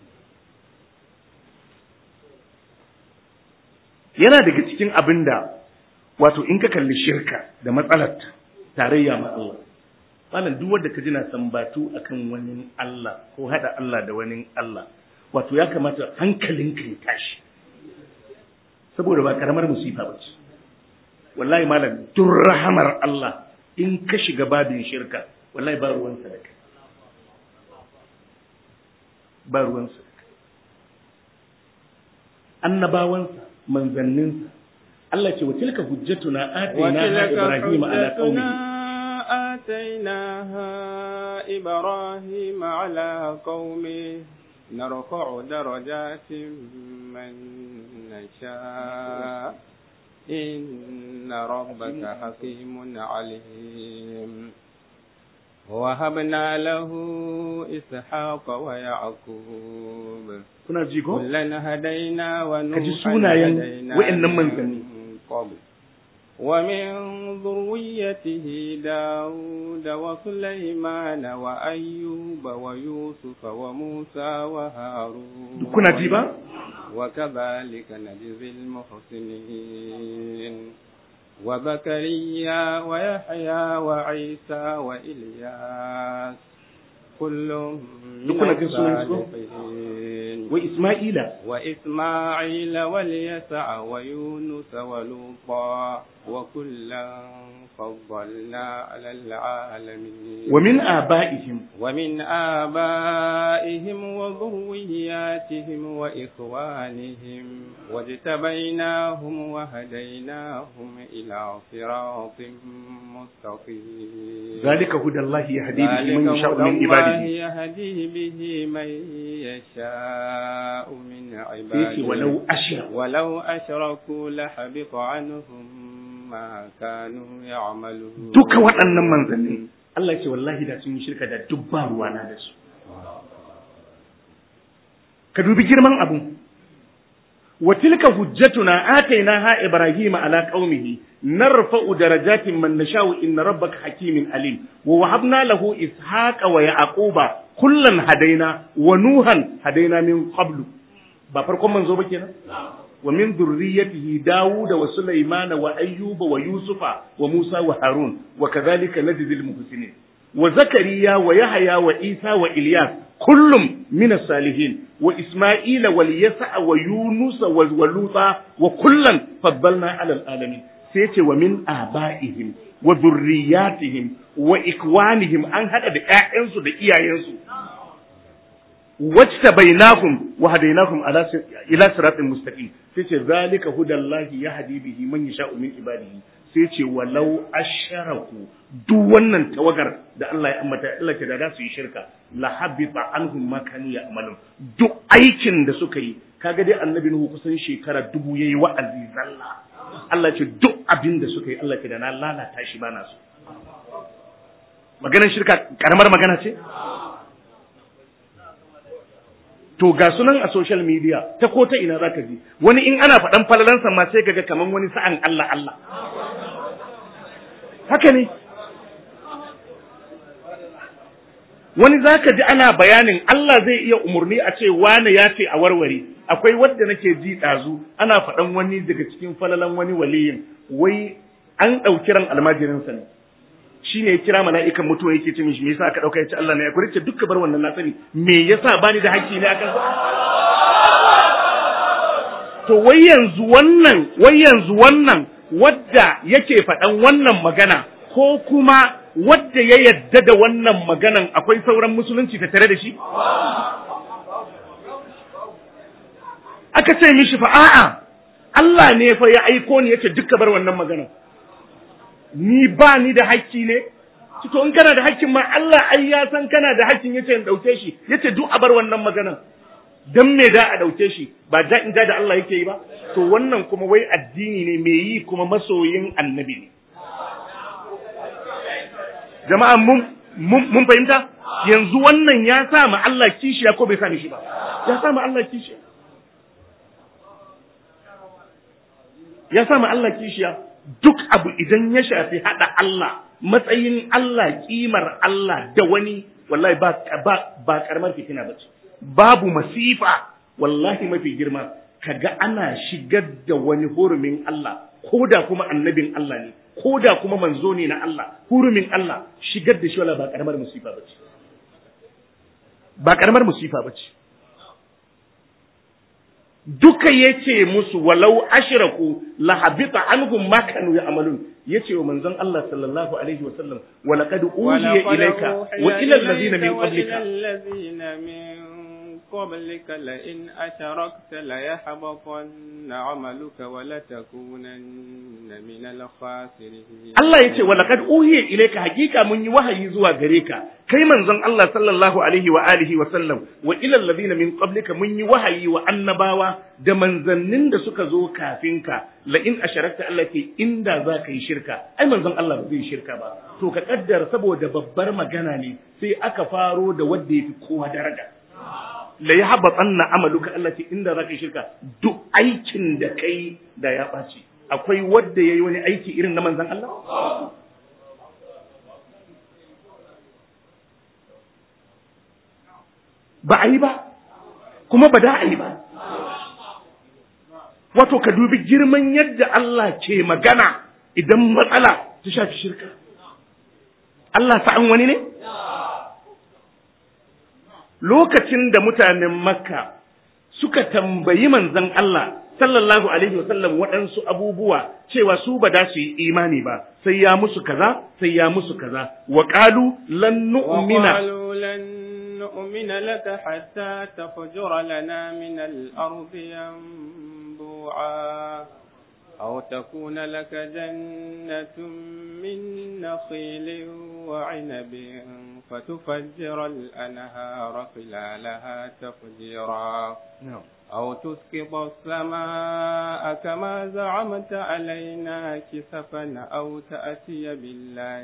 yana daga cikin abin da wato in ka kalli shirka da matsalar tarayya ma Allah malam duk wanda ka ji na sambatu akan wani Allah ko hada Allah da wani Allah wato ya kamata hankalinka ya tashi saboda ba karamar musifa ba ce wallahi malam duk rahamar Allah in ka shiga babin shirka wallahi ba ruwansa da kai ba ruwansa da kai annabawansa manzanninsa Allah ce wa tilka hujjatuna atainaha ibrahima ala qaumihi آتيناها إبراهيم على قومه نرفع درجات من نشاء إن ربك حكيم عليم وهبنا له إسحاق ويعقوب kuna ji ko كلا هدينا Ka ji ونوحا sunayen هدينا wa'annan من manzanni. قبل ومن ذريته داود وسليمان وأيوب ويوسف وموسى وهارون kuna ji ba وكذلك نجزي المحسنين وزكريا ويحيى وعيسى وإلياس كل من دكنا جنسوا ينسوا؟ الصالحين wa isma'ila وإسماعيل واليسع ويونس ولوطا وكلا فضلنا على العالمين wa min aba'ihim ومن آبائهم وذرياتهم وإخوانهم واجتبيناهم وهديناهم إلى صراط مستقيم zalika hudallahi yahdi bihi man ذلك yasha'u هدى min الله ibadihi يهدي به من يشاء من sai ce عباده walau ashra ولو أشركوا لحبط عنهم ما كانوا يعملون duka waɗannan manzanni Allah ce wallahi da sun yi shirka da dubba ruwana da su ka dubi girman abun wa tilka hujjatuna atainaha ibrahima ala qaumihi narfa'u darajatin man nasha'u inna rabbaka hakimin alim wa wahabna lahu ishaqa wa yaquba kullan hadaina wa nuhan hadaina min qablu ba farkon manzo ba kenan wa min dhurriyyatihi Dawuda wa Sulaimana wa Ayyuba wa Yusufa wa Musa wa Harun wa kadhalika najzil muhsinin wa Zakariya wa Yahya wa Isa wa Ilyas kullum min salihin wa Isma'ila wal Yasa wa Yunus wa Luta wa kullan faddalna ala alamin sai ce wa min aba'ihim wa dhurriyyatihim wa ikwanihim an hada da ƴaƴansu da iyayensu wajtabainahum wa hadainahum ala sir- ila siratin mustaqim sai ce zalika hudallahi yahdi bihi man yasha'u min ibadihi sai ce walau asharaku duk wannan tawagar da Allah ya ambata Allah ke da za su yi shirka la habita anhum ma kanu ya'malun duk aikin da suka yi kaga dai annabi Nuhu kusan shekara dubu yayi wa'azi zalla Allah ce duk abin da suka yi Allah ke da na lalata shi bana su maganar shirka karamar magana ce to ga sunan a social media ta ko ta ina zaka ji wani in ana faɗan falalansa ma sai kaga kaman wani sa'an Allah Allah haka ne wani zaka ji ana bayanin Allah zai iya umurni a ce wane ya ce a warware akwai wadda nake ji ɗazu ana faɗan wani daga cikin falalan wani waliyin wai an ɗauki ran almajirinsa ne shi ne ya kira mala'ikan mutuwa yake ce mishi me yasa aka dauka ya ce Allah ne ya kurice duka bar wannan na sani me yasa bani da haƙƙi ne akan sa to wai yanzu wannan wai yanzu wannan wadda yake faɗan wannan magana ko kuma wadda ya yadda da wannan maganan akwai sauran musulunci ta tare da shi aka ce mishi fa a'a Allah ne fa ya aiko ni yace duka bar wannan maganan ni ba ni da hakki ne to in kana da hakkin ma Allah ai ya san kana da hakkin yace in dauke shi yace duk a bar wannan maganan dan me da a dauke shi ba da in da Allah yake yi ba to wannan kuma wai addini ne me yi kuma masoyin annabi ne jama'a mun mun fahimta yanzu wannan ya sa ma Allah kishiya ko bai sa shi ba ya sa ma Allah kishiya ya sa ma Allah kishiya duk abu idan ya shafi haɗa Allah matsayin Allah kimar Allah da wani wallahi ba ba ba karamar fitina bace babu masifa wallahi mafi girma kaga ana shigar da wani hurumin Allah ko da kuma annabin Allah ne ko da kuma manzo ne na Allah hurumin Allah shigar da shi wala ba karamar musifa bace ba karamar musifa bace duka yace musu walau ashraku la habita anhum ma kanu ya'malun yace wa manzon Allah sallallahu alaihi wa sallam wa laqad uhiya ilayka wa ila alladhina min qablika قبلك لئن أشركت ليحبطن عملك ولتكونن من الخاسرين Allah ya ce wa laqad uhiya ilayka hakika mun yi wahayi zuwa gare ka kai manzon Allah sallallahu alaihi wa alihi wa sallam wa ila alladhina min qablika mun yi wahayi wa annabawa da manzannin da suka zo kafin ka la in asharakta Allah ce inda za ka yi shirka ai manzon Allah ba zai shirka ba to ka kaddara saboda babbar magana ne sai aka faro da wanda yafi kowa daraja la ya haɓa tsanna amaluka Allah ce inda za ka yi shirka duk aikin da kai da ya ɓaci akwai wadda ya yi wani aiki irin na manzan Allah? Ba a yi ba, kuma ba da a yi ba. Wato, ka dubi girman yadda Allah ke magana idan matsala ta shafi shirka. Allah sa'an wani ne? Lokacin da mutanen Makka suka tambayi manzan Allah sallallahu alaihi wasallam waɗansu abubuwa cewa su ba da su yi imani ba sai ya musu kaza sai ya musu kaza wa qalu lan nu'mina lan nu'mina laka hatta tafjura lana min al-ardi yanbu'a أو تكون لك جنة من نخيل وعنب فتفجر الأنهار خلالها تفجيرا أو تسقط السماء كما زعمت علينا كسفا أو تأتي بالله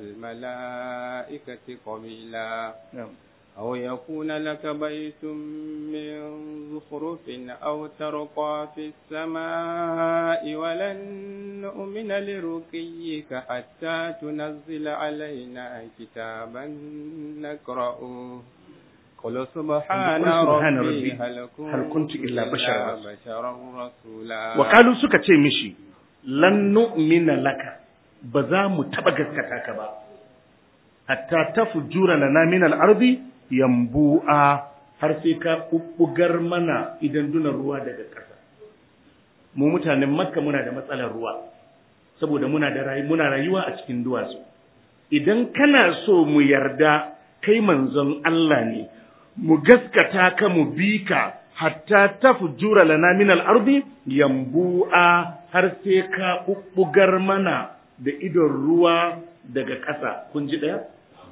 والملائكة قبيلا أو يكون لك بيت من زخرف أو ترقى في السماء ولن نؤمن لرقيك حتى تنزل علينا كتابا نقرأه قل سبحان, سبحان ربي ربي هل كنت, هل كنت إلا بشرا بشرا رسولا وقالوا suka ce mishi lan nu'mina laka ba za mu taba gaskata ka ba hatta tafjura lana min al-ardi yambu'a har sai ka bubbugar mana idan dunan ruwa daga ƙasa mu mutanen makka muna da matsalar ruwa saboda muna da rayu muna rayuwa a cikin duwatsu idan kana so mu yarda kai manzon Allah ne mu gaskata ka mu bi ka hatta tafjura lana min al-ardi yambu'a har sai ka bubbugar mana da idon ruwa daga ƙasa kun ji daya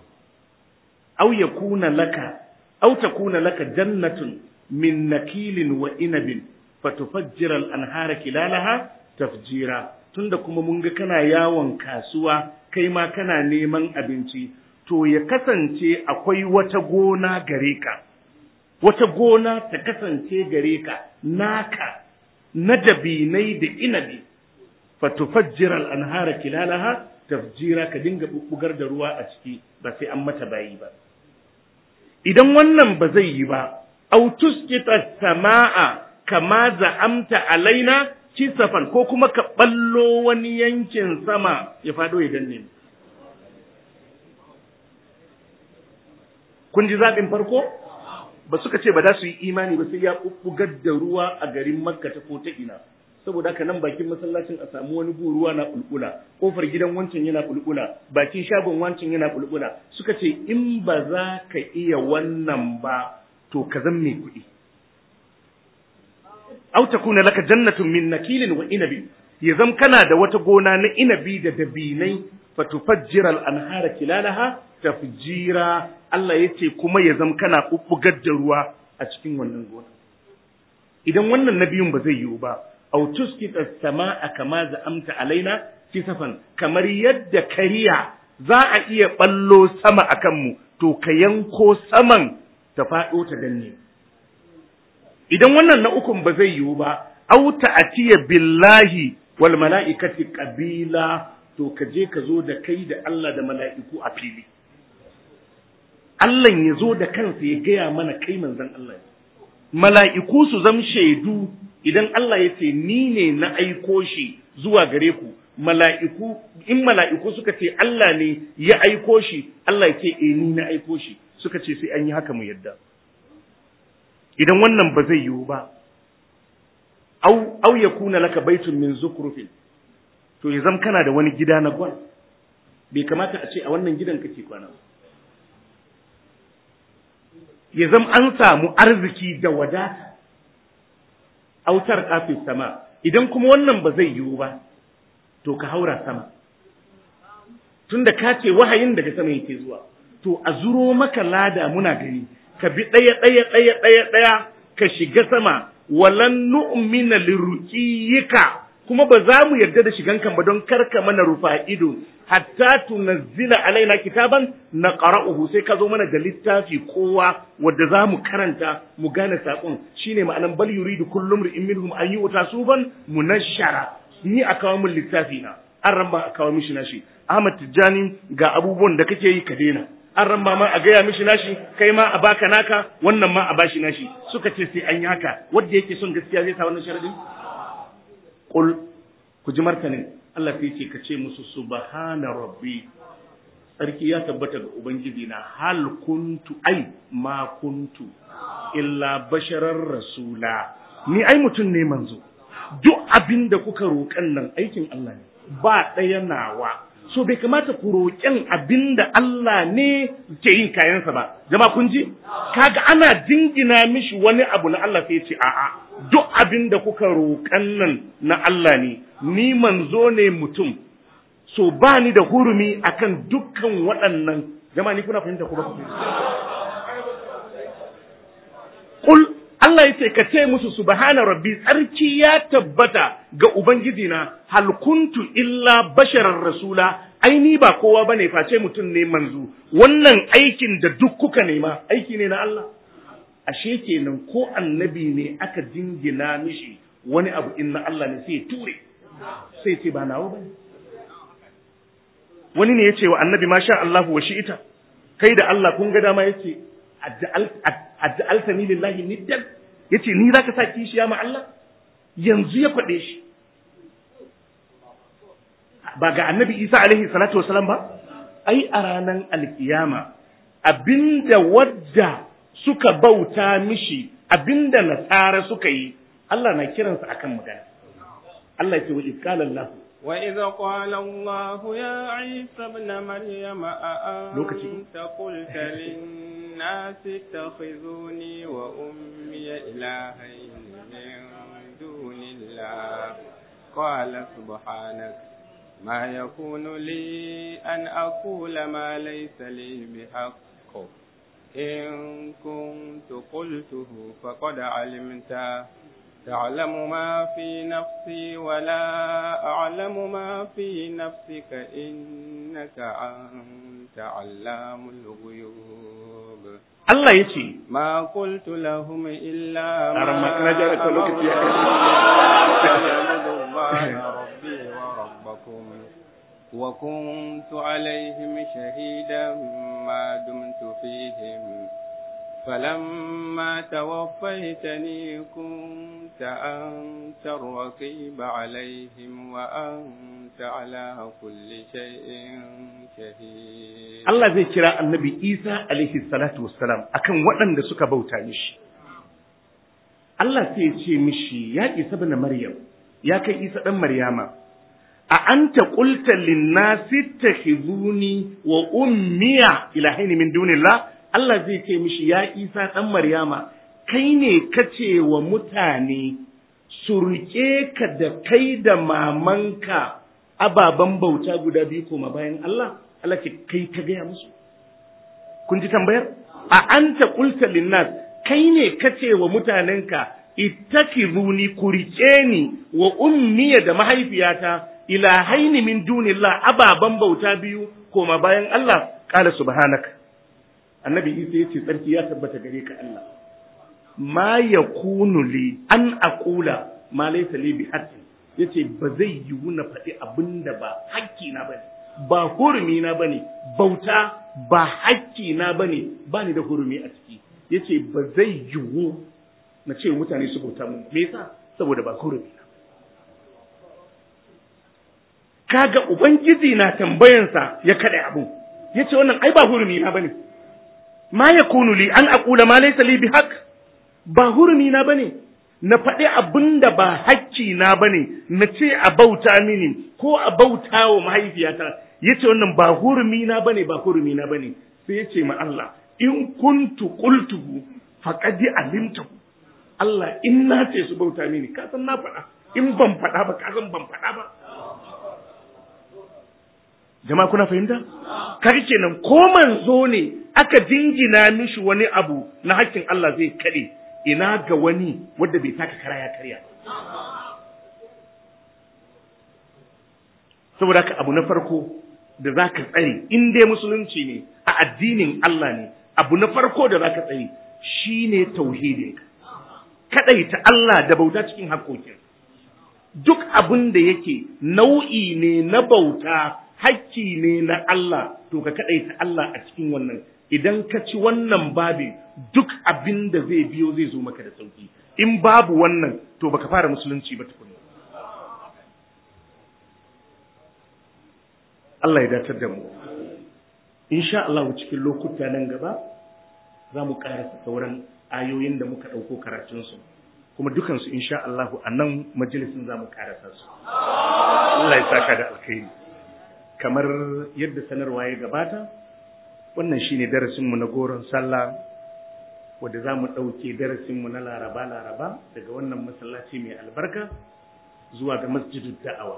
aw yakuna laka aw takuna laka jannatun min nakilin wa inabin fatufajjira al-anhara kilalaha tafjira tunda kuma mun ga kana yawon kasuwa kai ma kana neman abinci to ya kasance akwai wata gona gare ka wata gona ta kasance gare ka naka na dabinai da inabi fatufajjira al-anhara kilalaha tafjira ka dinga bubbugar da ruwa a ciki ba sai an mata bayi ba idan wannan ba zai yi ba au tusqita samaa kama za'amta alaina kisafan ko kuma ka ballo wani yankin sama ya fado ya danne kun ji zaɓin farko ba suka ce ba za su yi imani ba sai ya bubbugar da ruwa a garin makka ta ko ta ina saboda haka nan bakin masallacin a samu wani bu ruwa na bulbula kofar gidan wancan yana bulbula bakin shagon wancan yana bulbula suka ce in ba za ka iya wannan ba to ka zan mai kuɗi aw takuna laka jannatun min nakilin wa inabi ya zam kana da wata gona na inabi da dabinai fatufajjira al-anhara kilalaha tafjira Allah yace kuma ya zam kana bubbugar da ruwa a cikin wannan gona idan wannan nabiyun ba zai yiwu ba aw tuskita as-samaa kama za'amta alaina kisafan kamar yadda kariya za a iya ballo sama akan mu to ka yanko saman ta faɗo ta danne idan wannan na ukun ba zai yiwu ba auta atiya billahi wal mala'ikati qabila to ka je ka zo da kai da Allah da mala'iku a fili Allah ya zo da kansa ya gaya mana kai manzon Allah mala'iku su zam shaidu idan Allah ya ce ni ne na aiko shi zuwa gare ku mala'iku in mala'iku suka ce Allah ne ya aiko shi Allah ya ce eh ni na aiko shi suka ce sai an yi haka mu yadda idan wannan ba zai yiwu ba au au yakuna laka baitun min zukrufin to ya zam kana da wani gida na gwal bai kamata a ce a wannan gidan kake kwana ya zam an samu arziki da wadata autar kafin sama idan kuma wannan ba zai yiwu ba to ka haura sama tunda ka ce wahayin daga sama yake zuwa to a zuro maka lada muna gani ka bi ɗaya ɗaya ɗaya ɗaya ɗaya ka shiga sama walan nu'mina liruqiyika kuma ba za mu yarda da shigan kan ba don karka mana rufa ido hatta tunazzila alaina kitaban na qara'uhu sai ka zo mana da littafi kowa wanda za mu karanta mu gane saƙon shine ma'anan bal yuridu kullum ri'in minhum an yu'ta sufan munashshara ni a kawo min littafi na an ramba a kawo mishi nashi Ahmad Tijjani ga abubuwan da kake yi ka daina an ramba ma a gaya mishi nashi kai ma a baka naka wannan ma a bashi nashi suka ce sai an yi haka wanda yake son gaskiya zai sa wannan sharadin qul ku ji martanin Allah sai ce ka ce musu subhana rabbi sarki ya tabbata ga ubangiji na hal kuntu ai ma kuntu illa basharar rasula ni ai mutum ne manzo duk abin da kuka roƙan nan aikin Allah ne ba ɗaya nawa so bai kamata ku roƙen abin da Allah ne ke yin kayansa ba jama'a kun ji kaga ana jingina mishi wani abu na Allah sai ce a'a duk abin da kuka roƙan nan na Allah ne ni manzo ne mutum so ba ni da hurumi akan dukkan waɗannan jama'a ni kuna fahimta ko ba ku Kul Allah yace ka ce musu subhana rabbi tsarki ya tabbata ga ubangiji na hal kuntu illa basharar rasula ai ni ba kowa bane face mutum ne manzo wannan aikin da duk kuka nema aiki ne na Allah ashe kenan ko annabi ne aka jingina mishi wani abu in na Allah ne sai ture sai ce ba nawa bane wani ne yace wa annabi masha Allah wa shi'ita kai da Allah kun ga dama yace aj'altani lillahi niddan yace ni zaka sa kishiya ma Allah yanzu ya kwade shi ba ga annabi Isa alaihi salatu wasalam ba ai a ranan alkiyama abinda wadda suka bauta mishi abinda nasara suka yi Allah na kiransa akan magana Allah ya ce wa qala Allah وإذ قال الله يا عيسى ابن مريم أأنت قلت للناس اتخذوني وأمي إلهين من دون الله قال سبحانك ما يكون لي أن أقول ما ليس لي بحق إن كنت قلته فقد علمته تعلم ما في نفسي ولا أعلم ما في نفسك إنك أنت علام الغيوب Allah ya ce, ما قلت لهم إلا أرى ما ما كان جارك لوكت يا أعبد الله ربي وربكم وكنت عليهم شهيدا ما دمت فيهم فلما توفيتني كنت أنت الرقيب عليهم وأنت على كل شيء شهيد Allah zai kira annabi Isa alaihi salatu wassalam akan waɗanda suka bauta mishi. Allah sai ya ce mishi ya Isa bin Maryam, ya kai Isa ɗan Maryama, a anta qulta linnasi takhizuni wa ummiya ilahaini min dunillah Allah zai ce mishi ya Isa ɗan Maryama, kai ne kace wa mutane su riƙe ka da kai da mamanka ababen bauta guda biyu koma bayan Allah, Allah ce kai ka gaya musu. Kun ji tambayar? A anta qulta linnas kai ne kace wa mutanenka ittakizuni ku riƙe ni wa ummiya da mahaifiyata ilahaini min dunillah ababen bauta biyu koma bayan Allah qala subhanaka annabi isa ya ce tsarki ya tabbata gare ka Allah ma ya li an aqula ma laysa li bi haqqin yace ba zai yiwu na faɗi abinda ba hakki na bane ba hurumi na bane bauta ba hakki na bane ba ni da hurumi a ciki yace ba zai yiwu na ce mutane su bauta mun me yasa saboda ba hurumi na kaga ubangiji na tambayansa ya kada abu yace wannan ai ba hurumi na bane ma yakunu li an aqula ma laysa li bihaq ba hurumi na bane na faɗi abin da ba hakki na bane na ce a bauta mini ko a bauta wa mahaifiyata yace wannan ba hurumi na bane ba hurumi na bane sai yace ma Allah in kuntu qultuhu faqad alimtahu Allah in na ce su bauta mini ka san na faɗa in ban faɗa ba ka san ban faɗa ba jama'a kuna fahimta kaga kenan ko manzo ne aka jingina mishi wani abu na hakkin Allah zai kade ina ga wani wanda bai taka kara ya karya saboda haka abu na farko da zaka tsare in dai musulunci ne a addinin Allah ne abu na farko da zaka tsare shine tauhidin kadaita Allah da bauta cikin haƙoƙin duk abin da yake nau'i ne na bauta hakki ne na Allah to ka kaɗaita Allah a cikin wannan idan ka ci wannan babin duk abin da zai biyo zai zo maka da sauki in babu wannan to baka fara musulunci ba tukuna Allah ya datar da mu insha Allah cikin lokuta nan gaba za mu karasa sauran ayoyin da muka ɗauko karatunsu kuma dukansu insha Allah a nan majalisin za mu karasa su Allah ya saka da alkhairi kamar yadda sanarwa ya gabata wannan shine darasinmu na goron sallah wadda za mu ɗauke darasinmu na laraba-laraba daga wannan masallaci mai albarka zuwa ga masjidin da'awa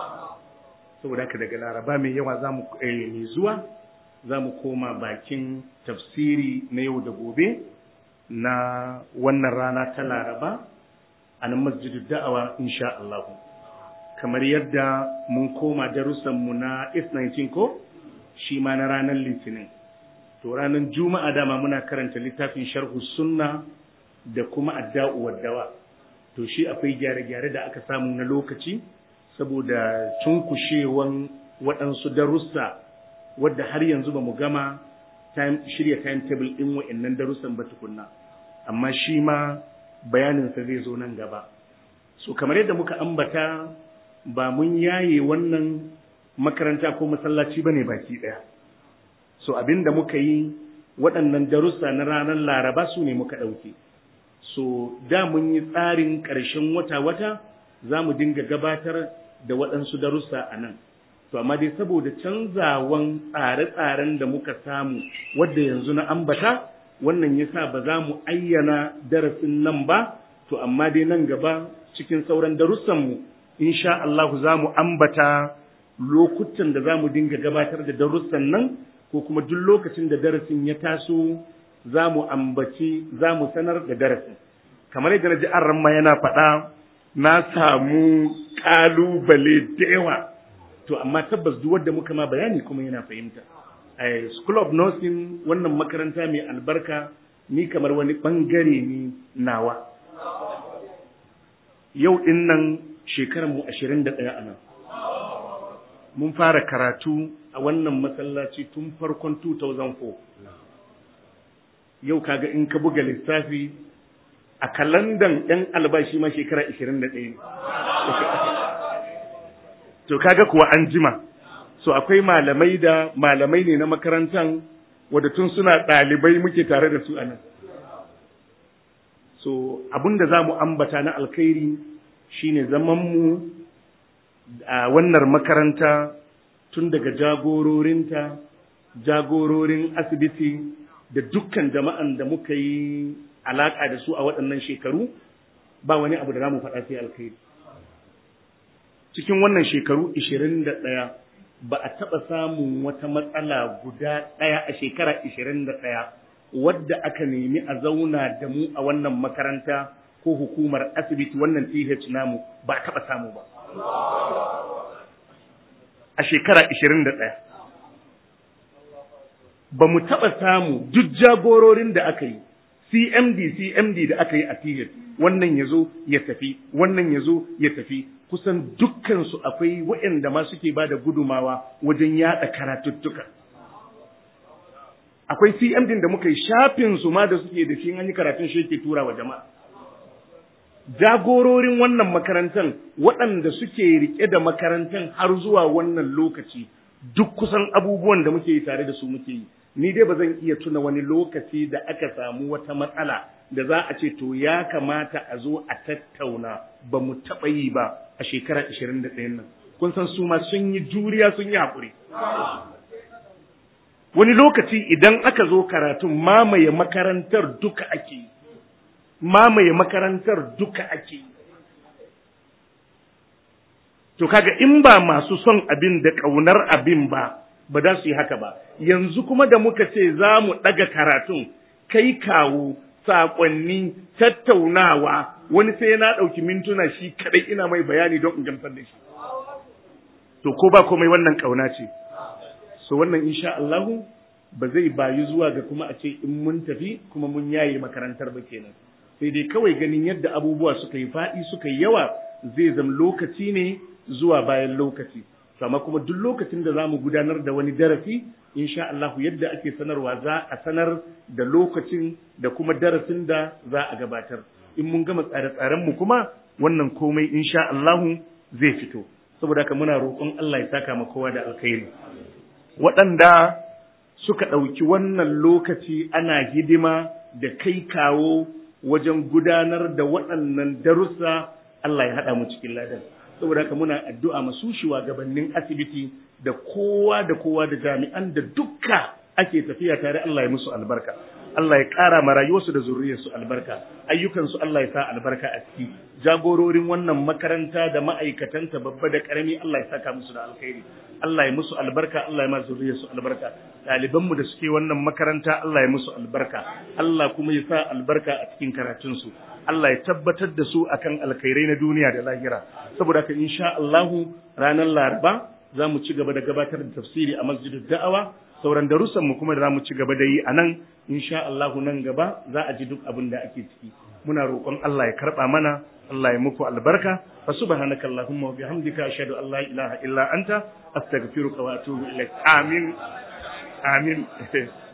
saboda haka daga laraba mai yawa za mu mai zuwa za mu koma bakin tafsiri na yau da gobe na wannan rana ta laraba a nan masjidin da'awa insha Allah kamar yadda mun koma darussanmu na S19 ko shi ma na ranar litinin to ranar juma'a dama muna karanta littafin sharhu sunna da kuma adda'u waddawa to shi akwai gyare-gyare da aka samu na lokaci saboda cunkushewan waɗansu darussa wadda har yanzu ba mu gama shirya timetable ɗin wa'annan darussan ba tukunna amma shi ma bayaninsa zai zo nan gaba so kamar yadda muka ambata ba mun yaye wannan makaranta ko masallaci ba ne baki ɗaya so abin da muka yi waɗannan darussa na ranar laraba su ne muka ɗauke so da mun yi tsarin ƙarshen wata-wata za mu dinga gabatar da waɗansu darussa a nan to amma dai saboda canzawan tsare-tsaren da muka samu wadda yanzu na ambata wannan yasa ba za mu ayyana darasin nan ba to amma dai nan gaba cikin sauran darussanmu insha Allah za mu ambata lokutan da za mu dinga gabatar da darussan nan ko kuma duk lokacin da darasin ya taso za mu ambaci za mu sanar da darasin kamar yadda na ji an ramma yana faɗa na samu ƙalubale da yawa to amma tabbas duk wanda muka ma bayani kuma yana fahimta a school of nursing wannan makaranta mai albarka ni kamar wani bangare ne nawa yau din nan shekarar mu 21 a nan mun fara karatu a wannan masallaci tun farkon 2004 yau kaga in ka buga lissafi a kalandan ɗan albashi ma shekara 21 to kaga kuwa an jima so akwai malamai da malamai ne na makarantan wadda tun suna ɗalibai muke tare da su a nan so abinda za mu ambata na alkhairi shine zamanmu a wannan makaranta tun daga jagororinta jagororin asibiti da dukkan jama'an da muka yi alaƙa da su a waɗannan shekaru ba wani abu da za mu faɗa sai alkhairi cikin wannan shekaru 21 ba a taɓa samun wata matsala guda ɗaya a shekara 21 wadda aka nemi a zauna da mu a wannan makaranta ko hukumar asibiti wannan TH namu ba a taɓa samu ba. A shekara 21. Ba mu taɓa samu duk jagororin da aka yi, CMD, CMD da aka yi a TH, wannan ya zo ya tafi, wannan ya zo ya tafi, kusan dukkansu akwai waɗanda ma suke ba da gudumawa wajen yaɗa karatuttuka. Akwai CMD da muka yi shafin su ma da suke da shi an yi karatun shi ke tura wa jama'a. Jagororin wannan makarantar waɗanda suke riƙe da makarantar har zuwa wannan lokaci duk kusan abubuwan da muke yi tare da su muke yi. Ni dai ba zan iya tuna wani lokaci da aka samu wata matsala da za a ce to ya kamata a zo a tattauna ba mu taɓa yi ba a shekara 21 nan kun san su ma sun yi juriya sun yi haƙuri wani lokaci idan aka zo karatun mamaye makarantar duka ake yi mamaye makarantar duka ake yi to kaga in ba masu son abin da ƙaunar abin ba ba za su yi haka ba yanzu kuma da muka ce za mu ɗaga karatun kai kawo saƙonni tattaunawa wani sai na ɗauki mintuna shi kaɗai ina mai bayani don in gamsar da shi to ko ba komai wannan ƙauna ce so wannan insha Allahu ba zai bayu zuwa ga kuma a ce in mun tafi kuma mun yaye makarantar ba kenan sai dai kawai ganin yadda abubuwa suka yi faɗi suka yi yawa zai zama lokaci ne zuwa bayan lokaci amma kuma duk lokacin da zamu gudanar da wani darasi insha Allah yadda ake sanarwa za a sanar da lokacin da kuma darasin da za a gabatar in mun gama tsare-tsaren mu kuma wannan komai insha Allah zai fito saboda haka muna roƙon Allah ya saka ma kowa da alkhairi waɗanda suka ɗauki wannan lokaci ana hidima da kai kawo wajen gudanar da waɗannan darussa Allah ya haɗa mu cikin ladan saboda haka muna addu'a masu shugabannin asibiti da kowa da kowa da jami'an da dukka ake tafiya tare Allah ya musu albarka Allah ya ƙara ma rayuwarsu da zuriyarsu albarka ayyukansu Allah ya sa albarka a ciki jagororin wannan makaranta da ma'aikatanta babba da ƙarami Allah ya saka musu da alkhairi Allah ya musu albarka Allah ya ma zuriyarsu albarka ɗalibanmu da suke wannan makaranta Allah ya musu albarka Allah kuma ya sa albarka a cikin karatunsu Allah ya tabbatar da su akan alkhairai na duniya da lahira saboda haka insha Allahu ranar Laraba za mu ci gaba da gabatar da tafsiri a masjidin da'awa sauran darussan mu kuma da za mu ci gaba da yi a nan insha Allahu nan gaba za a ji duk abin da ake ciki muna roƙon Allah ya karɓa mana Allah ya muku albarka fa subhanaka allahumma wa bihamdika ashhadu an la ilaha illa anta astaghfiruka wa atubu ilaik amin amin